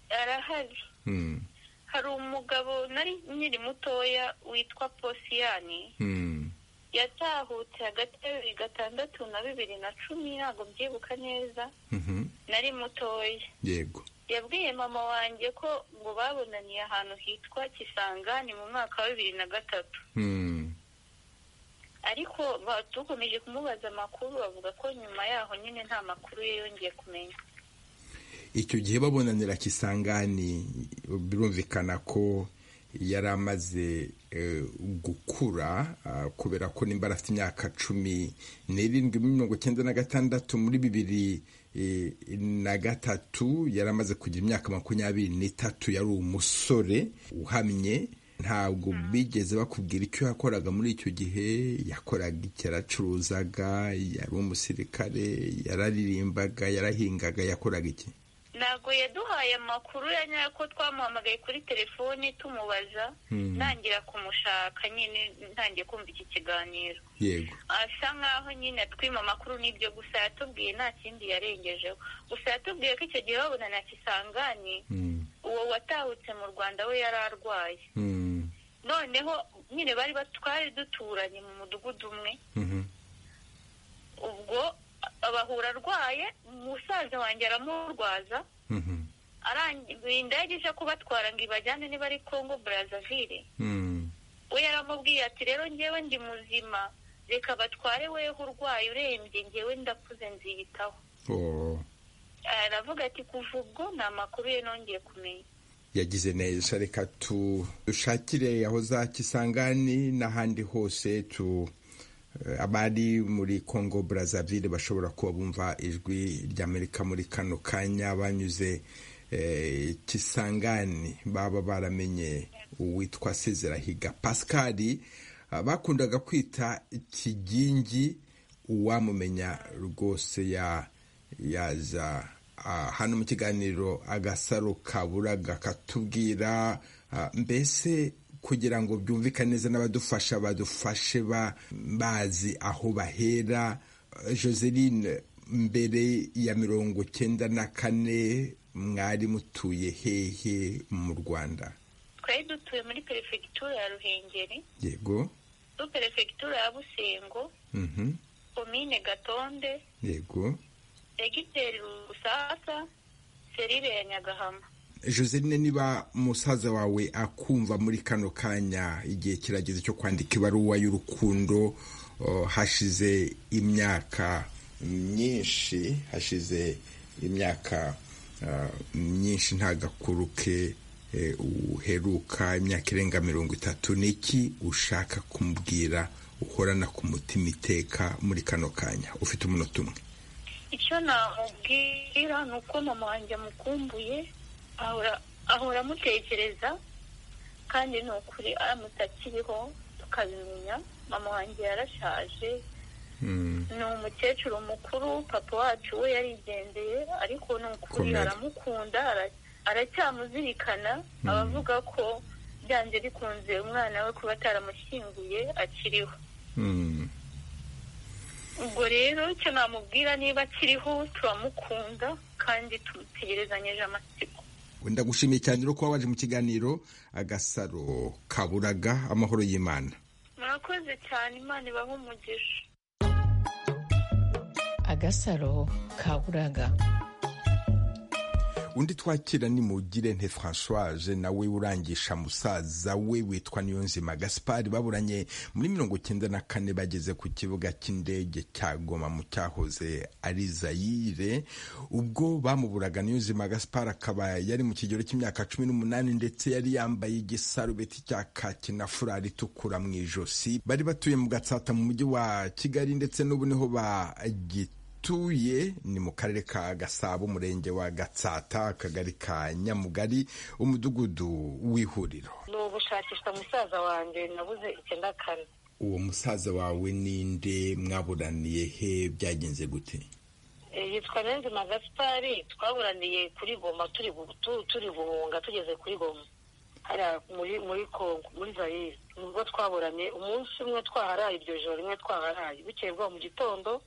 arahari Hmm, hari umugabo nari nkiri mutoya witwa posiyani hmm. yatahutse hagati ya bibiri gatandatu na bibiri na cumi ntabwo mbyibuka neza Mhm. nari mutoya yego yabwiye mama wanjye ko ngo babonaniye ahantu hitwa kisangani mu mwaka wa bibiri na gatatu Hmm. ariko ba- dukomeje kumubaza amakuru bavuga ko nyuma yaho nyine nta makuru ye yongeye kumenya icyo gihe babonanira kisangani birumvikana ko yari amaze eh, gukura ah, kubera ko nimbara afite imyaka cumi n'irindwi muri mirongo icyenda na gatandatu muri bibiri eh, na gatatu yari amaze kugira imyaka makumyabiri n'itatu yari umusore uhamye ntabwo bigeze bakubwira icyo yakoraga muri icyo gihe yakoraga icyo yaracuruzaga yari umusirikare yararirimbaga yarahingaga yakoraga iki ntabwo yaduhaye amakuru ya nyayo ko twamuhamagaye kuri telefoni tumubaza ntangira kumushaka nyine ntangiye kumva iki kiganiro yego asa nkaho nyine atwima amakuru n'ibyo gusa yatubwiye nta kindi yarengejeho gusa yatubwiye ko icyo gihe babona na kisangani Mm. uwo watahutse mu rwanda we yari arwaye Mm. noneho nyine bari bat- twari duturanye mu mudugudu umwe Mhm. ubwo abahura arwaye umusaza wanjye aramurwaza Mhm. arangiye indege ije kubatwara ngo ibajyane niba ari congo brazzaville Mm. we yaramubwiye ati rero ngewe ndi muzima reka batware weho urwaye urembye ngewe ndakuze nziyitaho Oh, aravuga ati kuva ubwo ni amakuru ye nongeye kumenya yagize neza reka tu dushakire aho za kisangani n'ahandi hose tu eh, abari muri congo brazzaville bashobora kuba bumva ijwi ry'amerika muri kano kanya banyuze eh, kisangani baba baramenye uwitwa sezerahiga pascali ah, bakundaga kwita kigingi uwamumenya rwose ya yaza ah, hano mu kiganiro agasaro kaburaga katubwira ah, mbese kugira ngo byumvikane neza n'abadufasha badufashe ba- bazi aho bahera Eh, joseline mbere ya mirongo cyenda na kane mwari mutuye hehe mu rwanda twari dutuye muri perefegitura ya ruhengeri yego kuri perefegitura ya busengo mhm, komine gatonde yego segiteri rusasa serire ya nyagahama joseline niba musaza wawe akumva muri kano kanya igihe kirageze cyo kwandika ibaruwa y'urukundo oh, hashize imyaka myinshi hashize imyaka ah, myinshi nta gakuru ke eh, uheruka imyaka irenga mirongo itatu ni iki ushaka kumubwira uhorana ku mutima iteka muri kano kanya ufite umunota umwe icyo namubwira ni uko mama wanjye amukumbuye ahora ahora amutekereza kandi ni ukuri aramutse akiriho tukabimenya mama wanjye yarashaje Mm, ni umukecuru mukuru papa wacu we yarigendeye ariko ni ukuri Komera. aramukunda ara- aracyamuzirikana abavuga ko byanze bikunze umwana we kuba ataramushyinguye akiriho mm. ubwo rero icyo namubwira niba akiriho turamukunda kandi tumutegerezanyije amatsiko ndagushimiye cyane rero kuba waje mu kiganiro agasaro kaburaga amahoro y'imana murakoze cyane imana ibahe umugisha agasaro kaburaga undi twakira ni mugirente francoise nawe urangisha musaza we witwa niyonzima gaspari baburanye muri mirongo icyenda na kane bageze ku kibuga cy'indege cya goma mu cyahoze ari zayire ubwo bamuburaga niyonzima gaspari akaba yari mu kigero cy'imyaka cumi n'umunani ndetse yari yambaye igisarubeti cya kaki na furari itukura mu ijosi bari batuye mu gatsata mu mujyi wa kigali ndetse n'ubu niho bagituye tuye ni mu karere ka gasabo umurenge wa gatsata akagari ka nyamugari umudugudu w'ihuriro ni ugushakisha musaza wanjye nabuze icyenda kane uwo musaza wawe ninde mwaburaniye he byagenze gute yitwa nenzima gasipari twaburaniye kuri goma turi gu- tu- turi guhunga tugeze kuri goma hariya muri muri kongo muri zayire nibwo twaburanye umunsi umwe twaharaye iryo joro rimwe twaharaye bukeye bwaho mu gitondo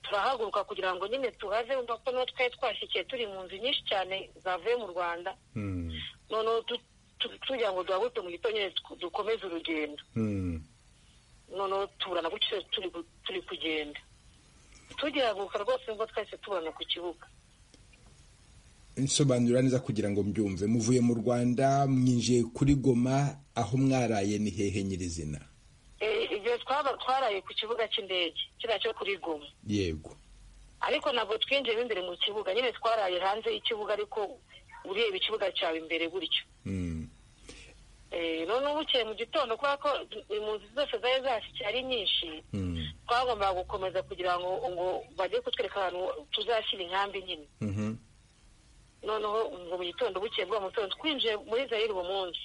turahaguruka kugira ngo nyine tuhave urumva ko niho twari twashyikiye turi mu nzu nyinshi cyane zavuye mu rwanda Hmm, noneho tu- tu- tugira ngo duhaguruke mu gitondo nyine tu- dukomeze urugendo hmm, noneho tuburana gutyo turi gu- turi kugenda tugihaguruka rwose nibwo twahise tuburana ku kibuga nsobanura neza kugira ngo mbyumve muvuye mu rwanda mwinjiye kuri goma aho mwaraye ni hehe nyirizina Eh, igihe twaba twaraye ku kibuga cy'indege kiriya cyo kuri goma yego ariko ntabwo twinjiyemo imbere mu kibuga nyine twaraye hanze y'ikibuga ariko ureba ikibuga cyawe imbere gutyo noneho bukeye mu gitondo kubera ko impunzi zose zari zahashyikiye ari nyinshi twagombaga gukomeza kugira ngo ngo bajye kutwereka ahantu tuzashyira inkambi nyine noneho ngo mu gitondo bukeye bwa mutondo twinjiye muri zayiri uwo munsi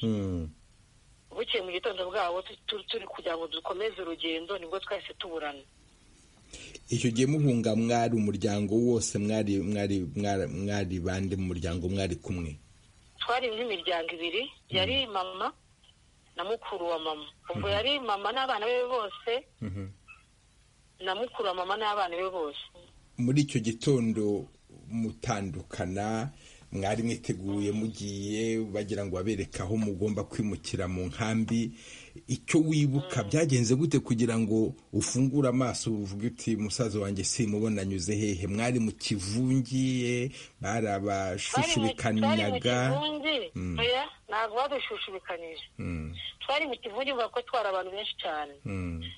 bukeye mu gitondo bwabo turi kugira ngo dukomeze urugendo nibwo twahise tuburana icyo gihe muhunga mwari umuryango wose mwari mwari mwari mwari bande mu muryango mwari kumwe twari nk'imiryango ibiri yari mama na mukuru wa mama ubwo yari mama n'abana be bose na mukuru wa mama n'abana be bose muri icyo gitondo mutandukana mwari mwiteguye mugiye bagira ngo babereke aho mugomba kwimukira mu nkambi icyo wibuka byagenze gute kugira ngo ufungure amaso uvuge uti musaza wanjye simubona anyuze hehe mwari mu kivungiye twari mu twari mu barabashushubikanaga kivungi oya, ntabwo badushushubikanyije twari mu kivungi mvuga ko twari abantu benshi cyane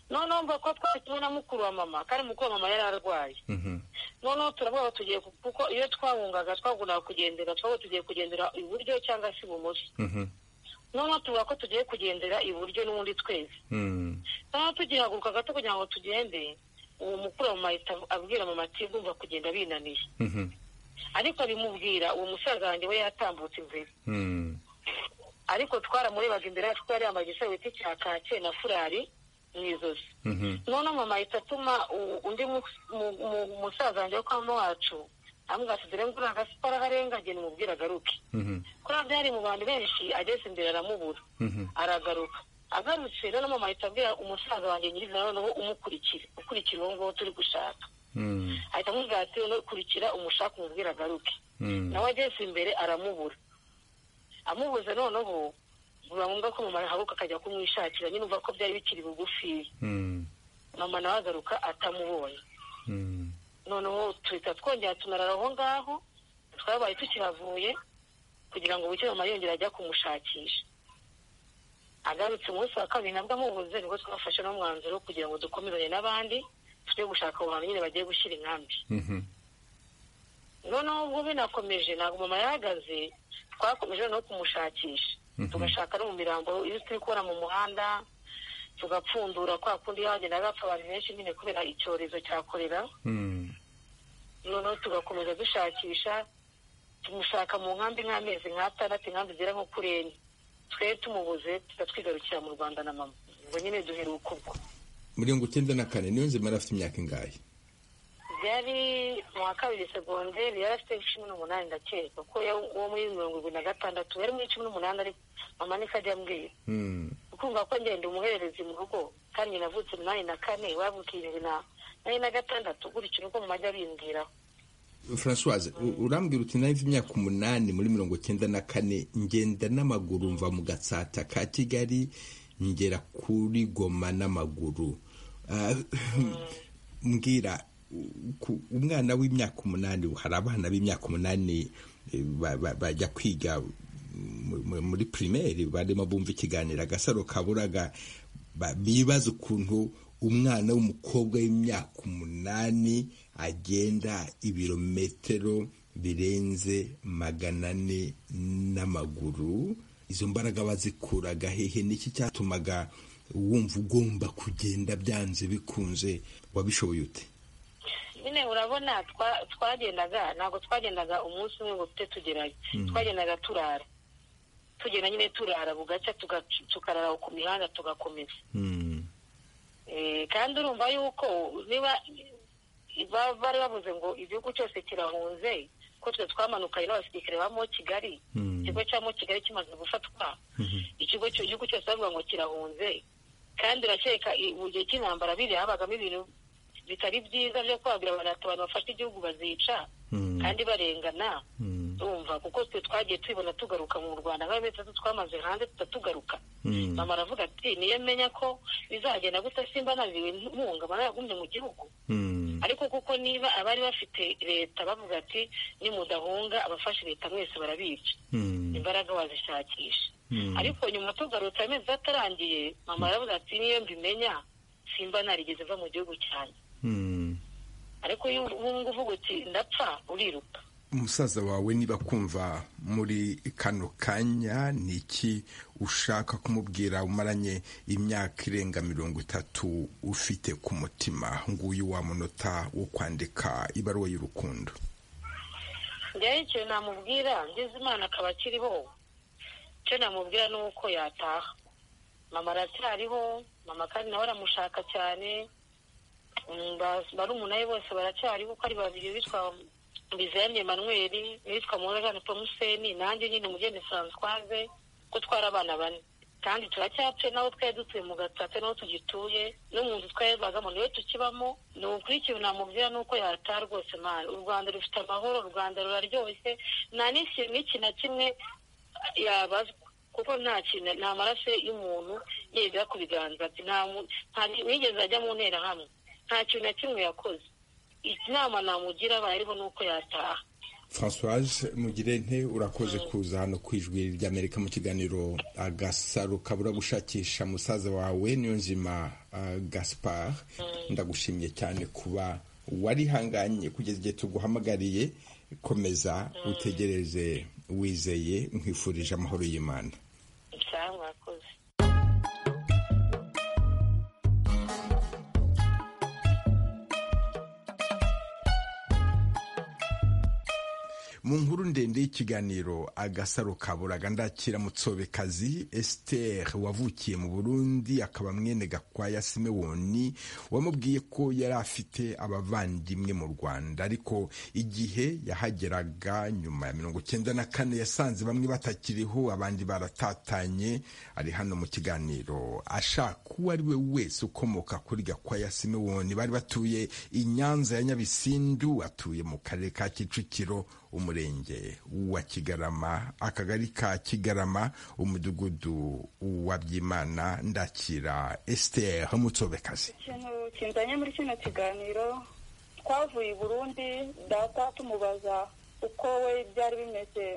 noneho mvuga ko twari kumwe na mukuru wa mama kandi mukuru wa mama yari arwaye noneho turavuga ngo tugiye ku- kuko iyo twahungaga twakundaga kugendera twabaga tugiye kugendera iburyo cyangwa se ibumoso noneho tuvuga ko tugiye kugendera iburyo n'ubundi twese noneho tugihaguruka gato kugira ngo tugende uwo mukuru wa mama ahita abwira mama ati ndumva kugenda binaniye ariko bimubwira uwo musaza wanjye we yatambutse imbere ariko twaramurebaga imbere yacu kuko yari yambaye igisarubeti cya kake na furari mu ijosi noneho mama ahita atuma u- undi mu- mu- mu- musaza wanjye wo kwa mama wacu amubwira ati dore ngura agasiporo aharengagene umubwire agaruke kuriya byari mu bantu benshi ageze imbere aramubura aragaruka agarutse noneho mama ahita abwira umusaza wanjye nyirizina noneho umukurikire ukurikira uwo nguwo turi gushaka ahita amubwira ati noneho kurikira umushaka umubwire agaruke nawe ageze imbere aramubura amubuze noneho biba ngombwa ko mama ahaguruka akajya kumwishakira nyine umva ko byari bikiri bugufiya mama nawe agaruka atamubonye noneho tuhita twongera tunarara aho ngaho twabaye tukihavuye kugira ngo buke mama yongere ajya kumushakisha agarutse umunsi wa kabiri nabwo amubuze nibwo twafashe n'umwanzuro kugira ngo dukomerane n'abandi tujye gushaka abo bantu nyine bagiye gushyira inkambi noneho ubwo binakomeje ntabwo mama yahagaze twakomeje no kumushakisha tugashaka no mu mirambo iyo turi kubona mu muhanda tugapfundura kwa kundi hagendaga hapfa abantu benshi nyine kubera icyorezo cya korera noneho tugakomeza dushakisha tumushaka mu nkambi nk'amezi nk'atandatu inkambi zigera nko kuri enye twe tumubuze tuza twigarukira mu rwanda na mama ubwo nyine duheruka ubwo mirongo icyenda na kane niyo nzima afite imyaka ingahe byari mu wa kabiri segonderi yari afite cumi n'umunani ndakeka kuko yo- uwo muri mirongo irindwi na gatandatu yari muri cumi n'umunani ariko mama niko ajya ambwira Mm. ukumva ko ngenda umuhererezi mu rugo kandi nyina avutse umunani na kane wavuka irindwi na nari na gatandatu gutyo nibwo mama ajya abimbwiraho francoise u- urambwira uti nawe imyaka umunani muri mirongo icyenda na kane ngenda n'amaguru mva mu gatsata ka kigali ngera kuri goma n'amaguru Ah, mbwira u- ku- umwana w'imyaka umunani hari abana b'imyaka umunani eh, ba- ba- bajya kwiga mu- mu- muri pirimeri barimo bumva ikiganiro agasaro kaburaga ba- bibaza ukuntu umwana w'umukobwa w'imyaka umunani agenda ibirometero birenze magana ane n'amaguru izo mbaraga bazikuraga hehe niki cyatumaga wumva ugomba kugenda byanze bikunze wabishoboye ute nyine urabona twa- twagendaga ntabwo twagendaga umunsi umwe ngo tujye tugerayo twagendaga turara tugenda nyine turara bugacya tuga- tukarara ku mihanda tugakomeza Mm, Eh, kandi urumva yuko niba ba- bari bavuze ngo igihugu cyose kirahunze ko twe twamanukanye n'abasirikare ba mo kigali ikigo cya mo kigali kimaze gufatwa ikigo cy- igihugu cyose bavuga ngo kirahunze kandi urakeka i- mu gihe cy'intambara biriya habagamo ibintu bitari byiza byo kubabwira abantu ati abantu bafashe igihugu bazica kandi barengana urumva kuko twe twagiye tubibona tugaruka mu rwanda nk'ayo mezi atatu twamaze hanze tutatugaruka mama aravuga ati niyo menya ko bizagenda gutya simba nabiwe ntunga mama yagumye mu gihugu mm, ariko kuko niba abari bafite leta bavuga ati nimudahunga abafashe leta mwese barabica mm, imbaraga wazishakisha ariko nyuma tugarutse amezi atarangiye mama aravuga ati niyo mbimenya simba narigeze va mu gihugu cyanjye mm, ariko iyo ubungu uvuga uti ndapfa uriruka umusaza wawe niba kumva muri kano kanya ni iki ushaka kumubwira umaranye imyaka irenga mirongo itatu ufite ku mutima nguyu wa munota wo kwandika ibaruwa y'urukundo njyayo icyo namubwira ngeze imana akaba akiriho icyo namubwira ni uko yataha mama aracyariho mama kandi nawe aramushaka cyane barumuna ye bose baracyariho uko ari babiri bitwa bizemye manweri nitwa murajane tomuseni nanjye nyine umugeni francoise ko twari abana bane kandi turacyapfe nabo twari dutuye mu gatsata nabo tugituye no mu nzu twayabagamo niwe tukibamo ni ukuri ikintu namubwira ni uko yataha rwose mani u rwanda rufite amahoro u rwanda ruraryoshye nta n'ikintu n'iki na kimwe yabazwa kuko nta kintu nta maraso y'umuntu yegera ku biganza bye nta nigeze ajya mu nterahamwe nta kintu na kimwe yakoze inama namugira bariho ni uko yataha francoise mugirente urakoze kuza hano ku ijwi ry'amerika mu kiganiro agasaro kabura gushakisha musaza wawe niyo nzima gaspar ndagushimiye cyane kuba warihanganye kugeza igihe tuguhamagariye komeza utegereze wizeye nkwifurije amahoro y'imana mu nkuru ndende y'ikiganiro agasaro kaburaga ndakira mutsobekazi Esther wavukiye mu Burundi akaba mwene Gakwaya Simewoni wamubwiye ko yari afite abavandimwe mu Rwanda ariko igihe yahageraga nyuma ya mirongo cyenda na kane yasanze bamwe batakiriho abandi baratatanye ari hano mu kiganiro ashaka uwo ari we wese ukomoka kuri Gakwaya Simewoni bari batuye i Nyanza ya Nyabisindu atuye mu karere ka Kicukiro umurenge wa kigarama akagari ka kigarama umudugudu wa byimana ndakira esiteri nk'umutsobekazi ikintu kinzanye muri kino kiganiro twavuye i burundi data tumubaza uko we byari bimeze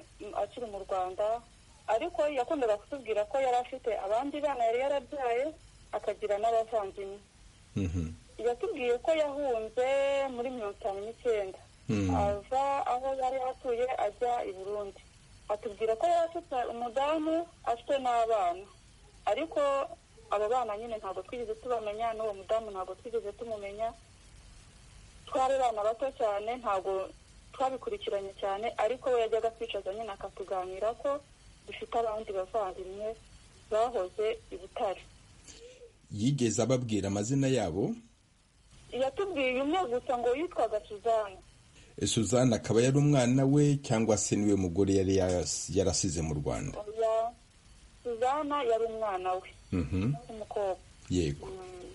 akiri mu rwanda ariko yakundaga kutubwira ko yari afite abandi bana yari yarabyaye akagira n'abavandimwe yatubwiye ko yahunze muri mirongo itanu n'icyenda ava aho yari atuye ajya i burundi atubwira ko yari afite umudamu afite n'abana ariko abo bana nyine ntabwo twigeze tubamenya n'uwo mudamu ntabwo twigeze tumumenya twari abana bato cyane ntabwo twabikurikiranye cyane ariko we yajyaga kwicaza nyine akatuganira ko dufite abandi bavandimwe bahoze i butare yigeze ababwira amazina yabo yatubwiye umwe gusa ngo yitwaga suzanne suzanne akaba yari umwana we cyangwa se niwe mugore yari yarasize mu rwanda suzanne yari umwana we w'umukobwa yego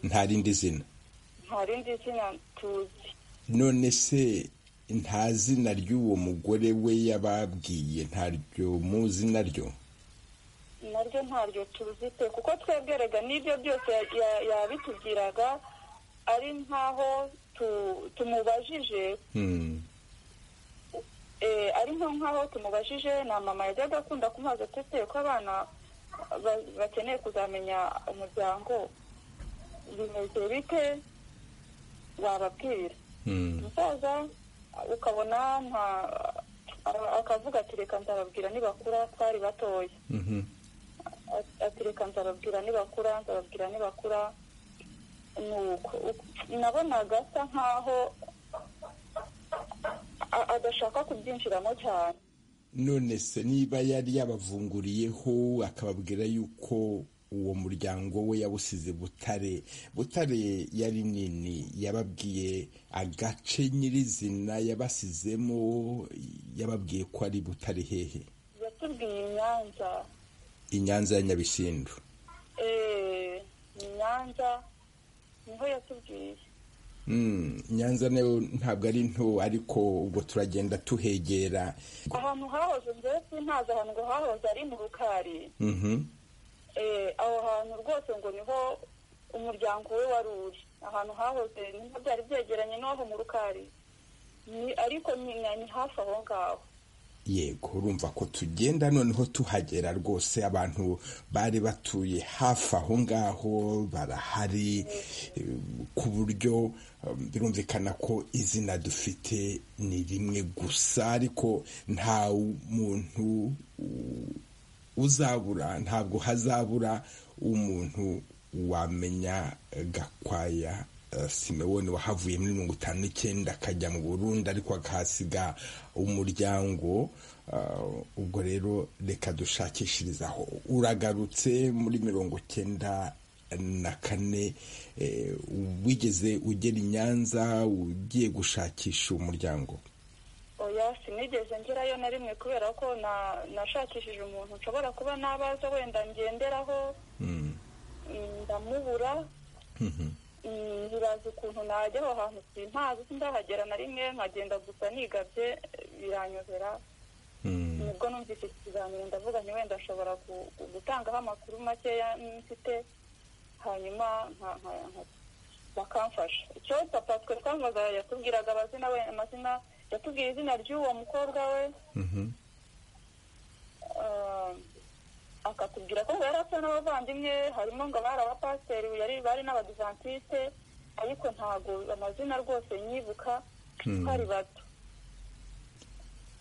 nta rindi zina nta rindi zina tuzi none se nta zina ry'uwo mugore we yababwiye ntaryo muzi naryo naryo ntaryo tuzi pe kuko twebwerega n'ibyo byose yabitubwiraga ari nkaho tumubajije ari nko nk'aho tumubajije na mama yajyaga akunda kumubaza ati ko abana bakeneye kuzamenya umuryango bimeze bite wababwira umusaza ukabona akavuga ati reka nzababwira nibakura twari batoya ati reka nzababwira nibakura nzababwira nibakura nabonaga asa nkaho adashaka kubyinjiramo cyane none se niba yari yabavunguriyeho akababwira yuko uwo muryango we yawusize butare butare yari nini yababwiye agace nyirizina yabasizemo yababwiye ko ari butare hehe yatubwiye inyanza inyanza ya nyabisindu eee inyanza niho yatubwiye nyanza nayo ntabwo ari nto ariko ubwo turagenda tuhegera ahantu hahoze mbese ntazi ahantu hahoze ari mu rukari aho hantu rwose ngo niho umuryango we wari uri ahantu hahoze niho byari byegeranye n'aho mu rukari ariko ni hafi aho ngaho yego urumva ko tugenda noneho tuhagera rwose abantu bari batuye hafi aho ngaho barahari ku buryo birumvikana ko izina dufite ni rimwe gusa ariko nta muntu uzabura ntabwo hazabura umuntu wamenya gakwaya simewoni wahavuye muri mirongo itanu n'icyenda akajya mu burundi ariko akahasiga umuryango ubwo rero reka dushakishirizaho uragarutse muri mirongo icyenda na kane wigeze ugera i nyanza ugiye gushakisha umuryango oya sinigeze ngerayo na rimwe kubera ko nashakishije umuntu nshobora kuba nabaza wenda ngenderaho ndamubura ntibazi ukuntu najya aho hantu sintazi sindahagera na rimwe nkagenda gusa nigabye biranyobera nibwo numvise iki kiganiro ndavuga nti wenda nshobora gutangaho amakuru makeya mfite hanyuma bakamfasha icyo papa twe twamubaza yatubwiraga amazina we amazina yatubwiye izina ry'uwo mukobwa we akatubwira ko yari asa n'abavandimwe harimo ngo abari abapasiteri bari n'abadivantisite ariko ntabwo amazina rwose nyibuka twari bato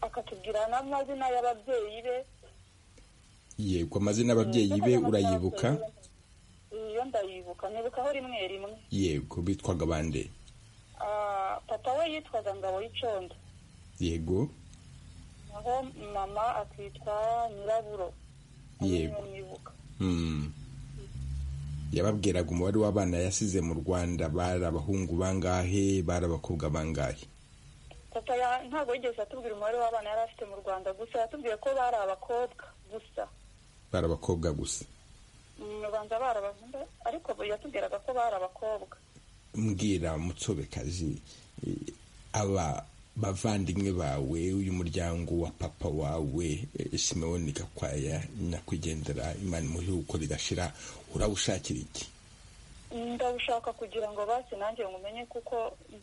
akatubwira n'amazina y'ababyeyi be yego amazina y'ababyeyi be urayibuka iyo ndayibuka nibukaho rimwe rimwe yego bitwaga bande papa we yitwaga ngabo y'icondo yego naho mama akitwa nyiraburo yego yababwiraga umubare w'abana yasize mu rwanda bari abahungu bangahe bari abakobwa bangahe papa ntabwo yigeze atubwira umubare w'abana yari afite mu rwanda gusa yatubwiye ko bari abakobwa gusa bari abakobwa gusa mu rwanda bari abahungu ariko yatubwiraga ko bari abakobwa mbwira mutsobekazi aba bavandimwe bawe uyu muryango wa papa wawe simewoni gakwaya nyakwigendera imana muhiwe uko bigashira urawushakira iki ndawushaka kugira ngo basi nanjye ngumenye kuko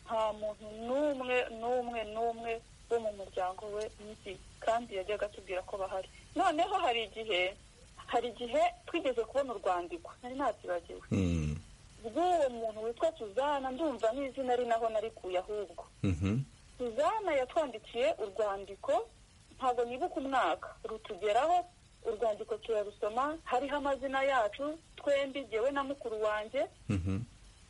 nta muntu n'umwe n'umwe n'umwe wo mu muryango we nzi kandi yajyaga atubwira ko bahari noneho hari igihe hari igihe twigeze kubona urwandiko nari natibagiwe rw'uwo muntu witwa tuzana ndumva n'izina ari naho narikuye ahubwo suzana yatwandikiye urwandiko ntabwo nibuka umwaka rutugeraho urwandiko turarusoma hariho amazina yacu twembi ngewe na mukuru wanjye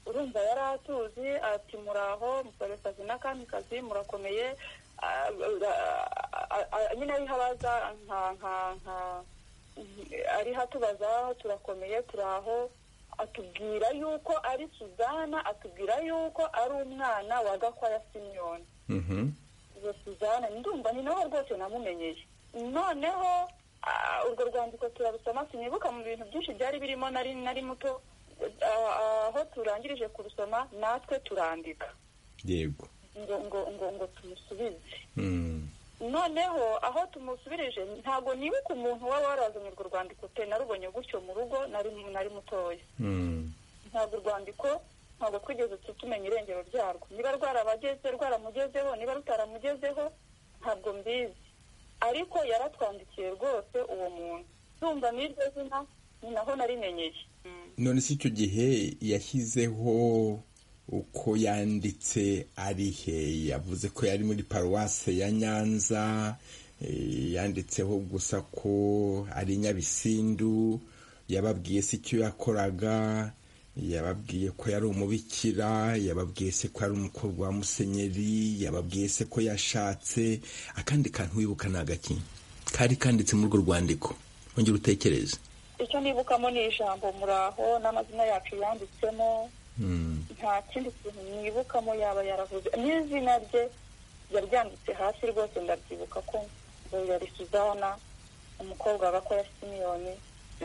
urumva yari atuzi ati muraho musorekazi n'akamikazi murakomeye nyine ariho abaza nka nka nka ariho atubaza turakomeye turaho atubwira yuko ari suzana atubwira yuko ari umwana wa gakwaya simiyoni izo suzana ndumva ni nawe rwose namumenyeye noneho urwo rwandiko turarusoma sinibuka mu bintu byinshi byari birimo nari nari muto aho turangirije kurusoma natwe turandika yego ngo ngo ngo ngo tumusubize noneho aho tumusubirije ntabwo nibuka umuntu waba warazanye urwo rwandiko pe narubonye gutyo mu rugo nari mutoya ntabwo urwandiko ntabwo twigeze tumenya irengero ryarwo niba rwarabageze rwaramugezeho niba rutaramugezeho ntabwo mbizi ariko yaratwandikiye rwose uwo muntu numva n'iryo zina ni naho narimenyeye none si icyo gihe yashyizeho uko yanditse ari he yavuze ko yari muri paruwase ya nyanza yanditseho gusa ko ari nyabisindu yababwiye si icyo yakoraga yababwiye ko yari umubikira yababwiye se ko yari umukobwa wa musenyeri yababwiye se ko yashatse akandi kantu wibuka ni agaki kari kanditse muri urwo rwandiko wongera utekereze icyo nibukamo ni ijambo muraho n'amazina yacu yanditsemo nta kindi kintu nibukamo yaba yaravuze n'izina rye yaryanditse hasi rwose ndabyibuka ko yari suzana umukobwa wa gakoya simiyoni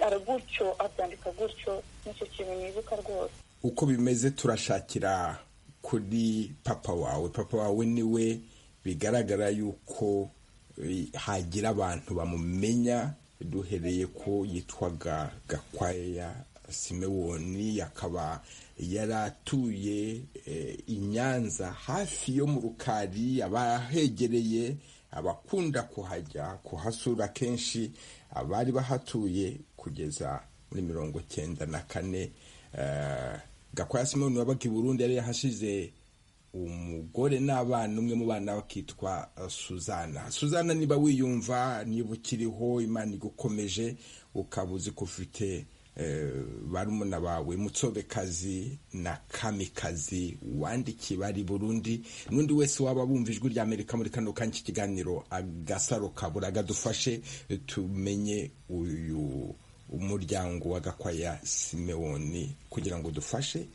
ari gutyo abyandika gutyo nicyo kintu nibuka rwose uko bimeze turashakira kuri papa wawe papa wawe niwe bigaragara yuko eh, hagira abantu bamumenya duhereye ko yitwaga gakwaya simewoni akaba yaratuye i nyanza hafi yo mu rukari abahegereye abakunda kuhajya kuhasura kenshi abari bahatuye kugeza muri mirongo cyenda na kane gakwaya simoni wabaga i burundi yari yahashize umugore n'abana umwe mu bana bakitwa suzana suzana niba wiyumva niba ukiriho imana igukomeje ukaba uzi ko ufite barumuna bawe mutsobekazi na kamikazi wandikiye bari burundi n'undi wese waba bumva ijwi rya amerika muri kano kanya ikiganiro agasaro kabura gadufashe tumenye uyu umuryango wa gakwaya simewoni kugira ngo dufashe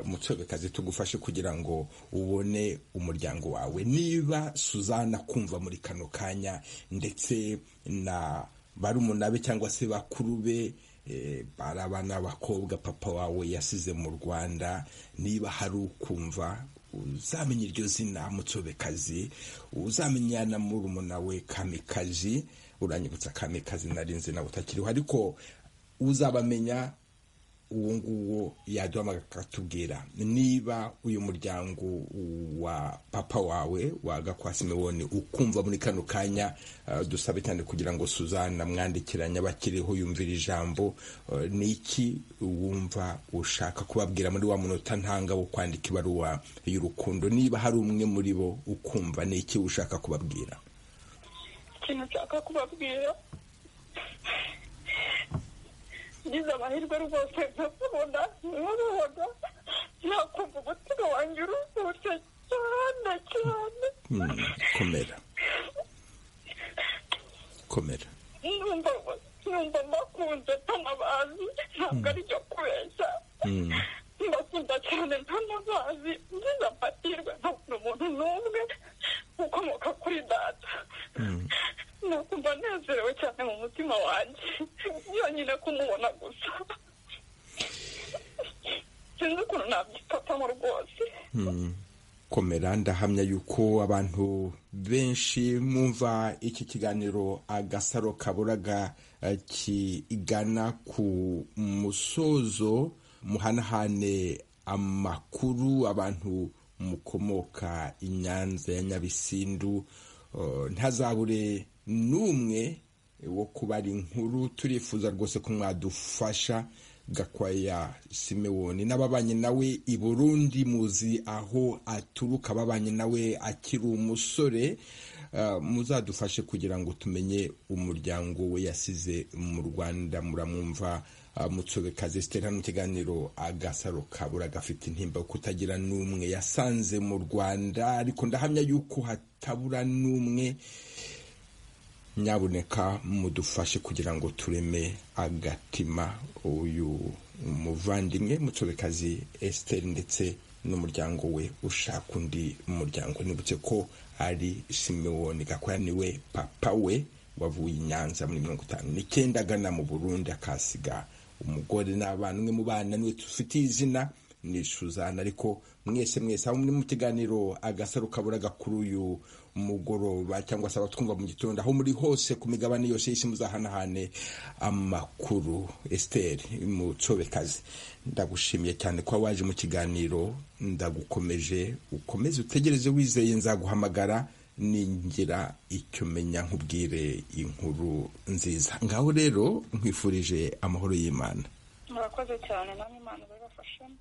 mutsobekazi tugufashe kugira ngo ubone umuryango wawe niba suzana kumva muri kano kanya ndetse na barumuna be cyangwa se bakuru be bari abana b'abakobwa papa wawe yasize mu rwanda niba hari ukumva uzamenya iryo zina mutsobekazi uzamenya na murumuna we kamikazi uranyibutsa kamikazi nari nzi nawe utakiriho ariko uzabamenya uwo nguwo yaduhamagara akatubwira niba uyu muryango wa papa wawe wa gakwasi miboni ukumva muri kano kanya dusabe cyane kugira ngo suzana mwandikiranye abakiriho yumvira ijambo ni iki wumva ushaka kubabwira muri wa munota ntanga wo kwandika ibaruwa y'urukundo niba hari umwe muri bo ukumva ni iki ushaka kubabwira ikintu nshaka kubabwira ngize amahirwe rwose nkakubona nkabibona nakumva umutima wanjye uruhutse cyane cyane komera komera numva numva mbakunze ntanabazi ntabwo ari ibyo kubeshya mbakunda cyane ntanabazi ngize amahirwe ntabona umuntu n'umwe ukomoka kuri data nakumva nezerewe cyane mu mutima wanjye yonyine kumubona gusa sinzi ukuntu nabyifatamo rwose komera ndahamya yuko abantu benshi mwumva iki kiganiro agasaro kaburaga kigana ku musozo muhanahane amakuru abantu mukomoka i nyanza ya nyabisindu ntazabure n'umwe wo kubara inkuru turifuza rwose ko mwadufasha gakwaya simewoni n'ababanye nawe i burundi muzi aho aturuka ababanye nawe akiri umusore muzadufashe kugira ngo tumenye umuryango we yasize mu rwanda muramwumva mutsobekazi zitera mu kiganiro agasaro kabura gafite intimba kutagira n'umwe yasanze mu rwanda ariko ndahamya yuko hatabura n'umwe nyaboneka mudufashe kugira ngo tureme agatima uyu muvandimwe mutsobekazi esiteri ndetse n'umuryango we ushaka undi muryango nibutse ko ari simewoni gakwaya niwe papa we wavuye i nyanza muri mirongo itanu n'icyenda agana mu burundi akasiga umugore n'abana umwe mu bana niwe tufitiye izina ni suzana ariko mwese mwese aho muri mu kiganiro agasaro kabura gakuru uyu mugoroba cyangwa se abatwumva mu gitondo aho muri hose ku migabane yose y'isi muzahanahane amakuru esiteri mutsobekazi ndagushimiye cyane kuba waje mu kiganiro ndagukomeje ukomeze utegereze wizeye nzaguhamagara ningira icyo menya nkubwire inkuru nziza ngaho rero nkwifurije amahoro y'imana murakoze cyane namwe imana ibibafashemo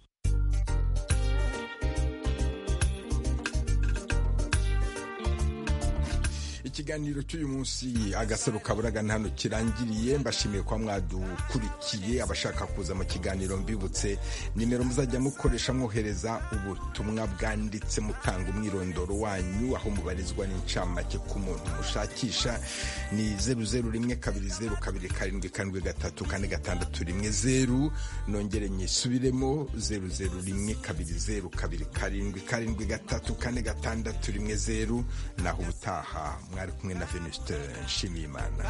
ikiganiro cy'uyu munsi agasaro kaburaga hano kirangiriye mbashimiye kuba mwadukurikiye abashaka kuza mu kiganiro mbibutse nimero muzajya mukoresha mwohereza ubutumwa bwanditse mutanga umwirondoro wanyu aho mubarizwa n'incamake ku muntu mushakisha ni zeru zeru rimwe kabiri zeru kabiri karindwi karindwi gatatu kane gatandatu rimwe zeru nongere nyisubiremo zeru zeru rimwe kabiri zeru kabiri karindwi karindwi gatatu kane gatandatu rimwe zeru naho ubutaha mwari kumwe na venuste nshimiyimana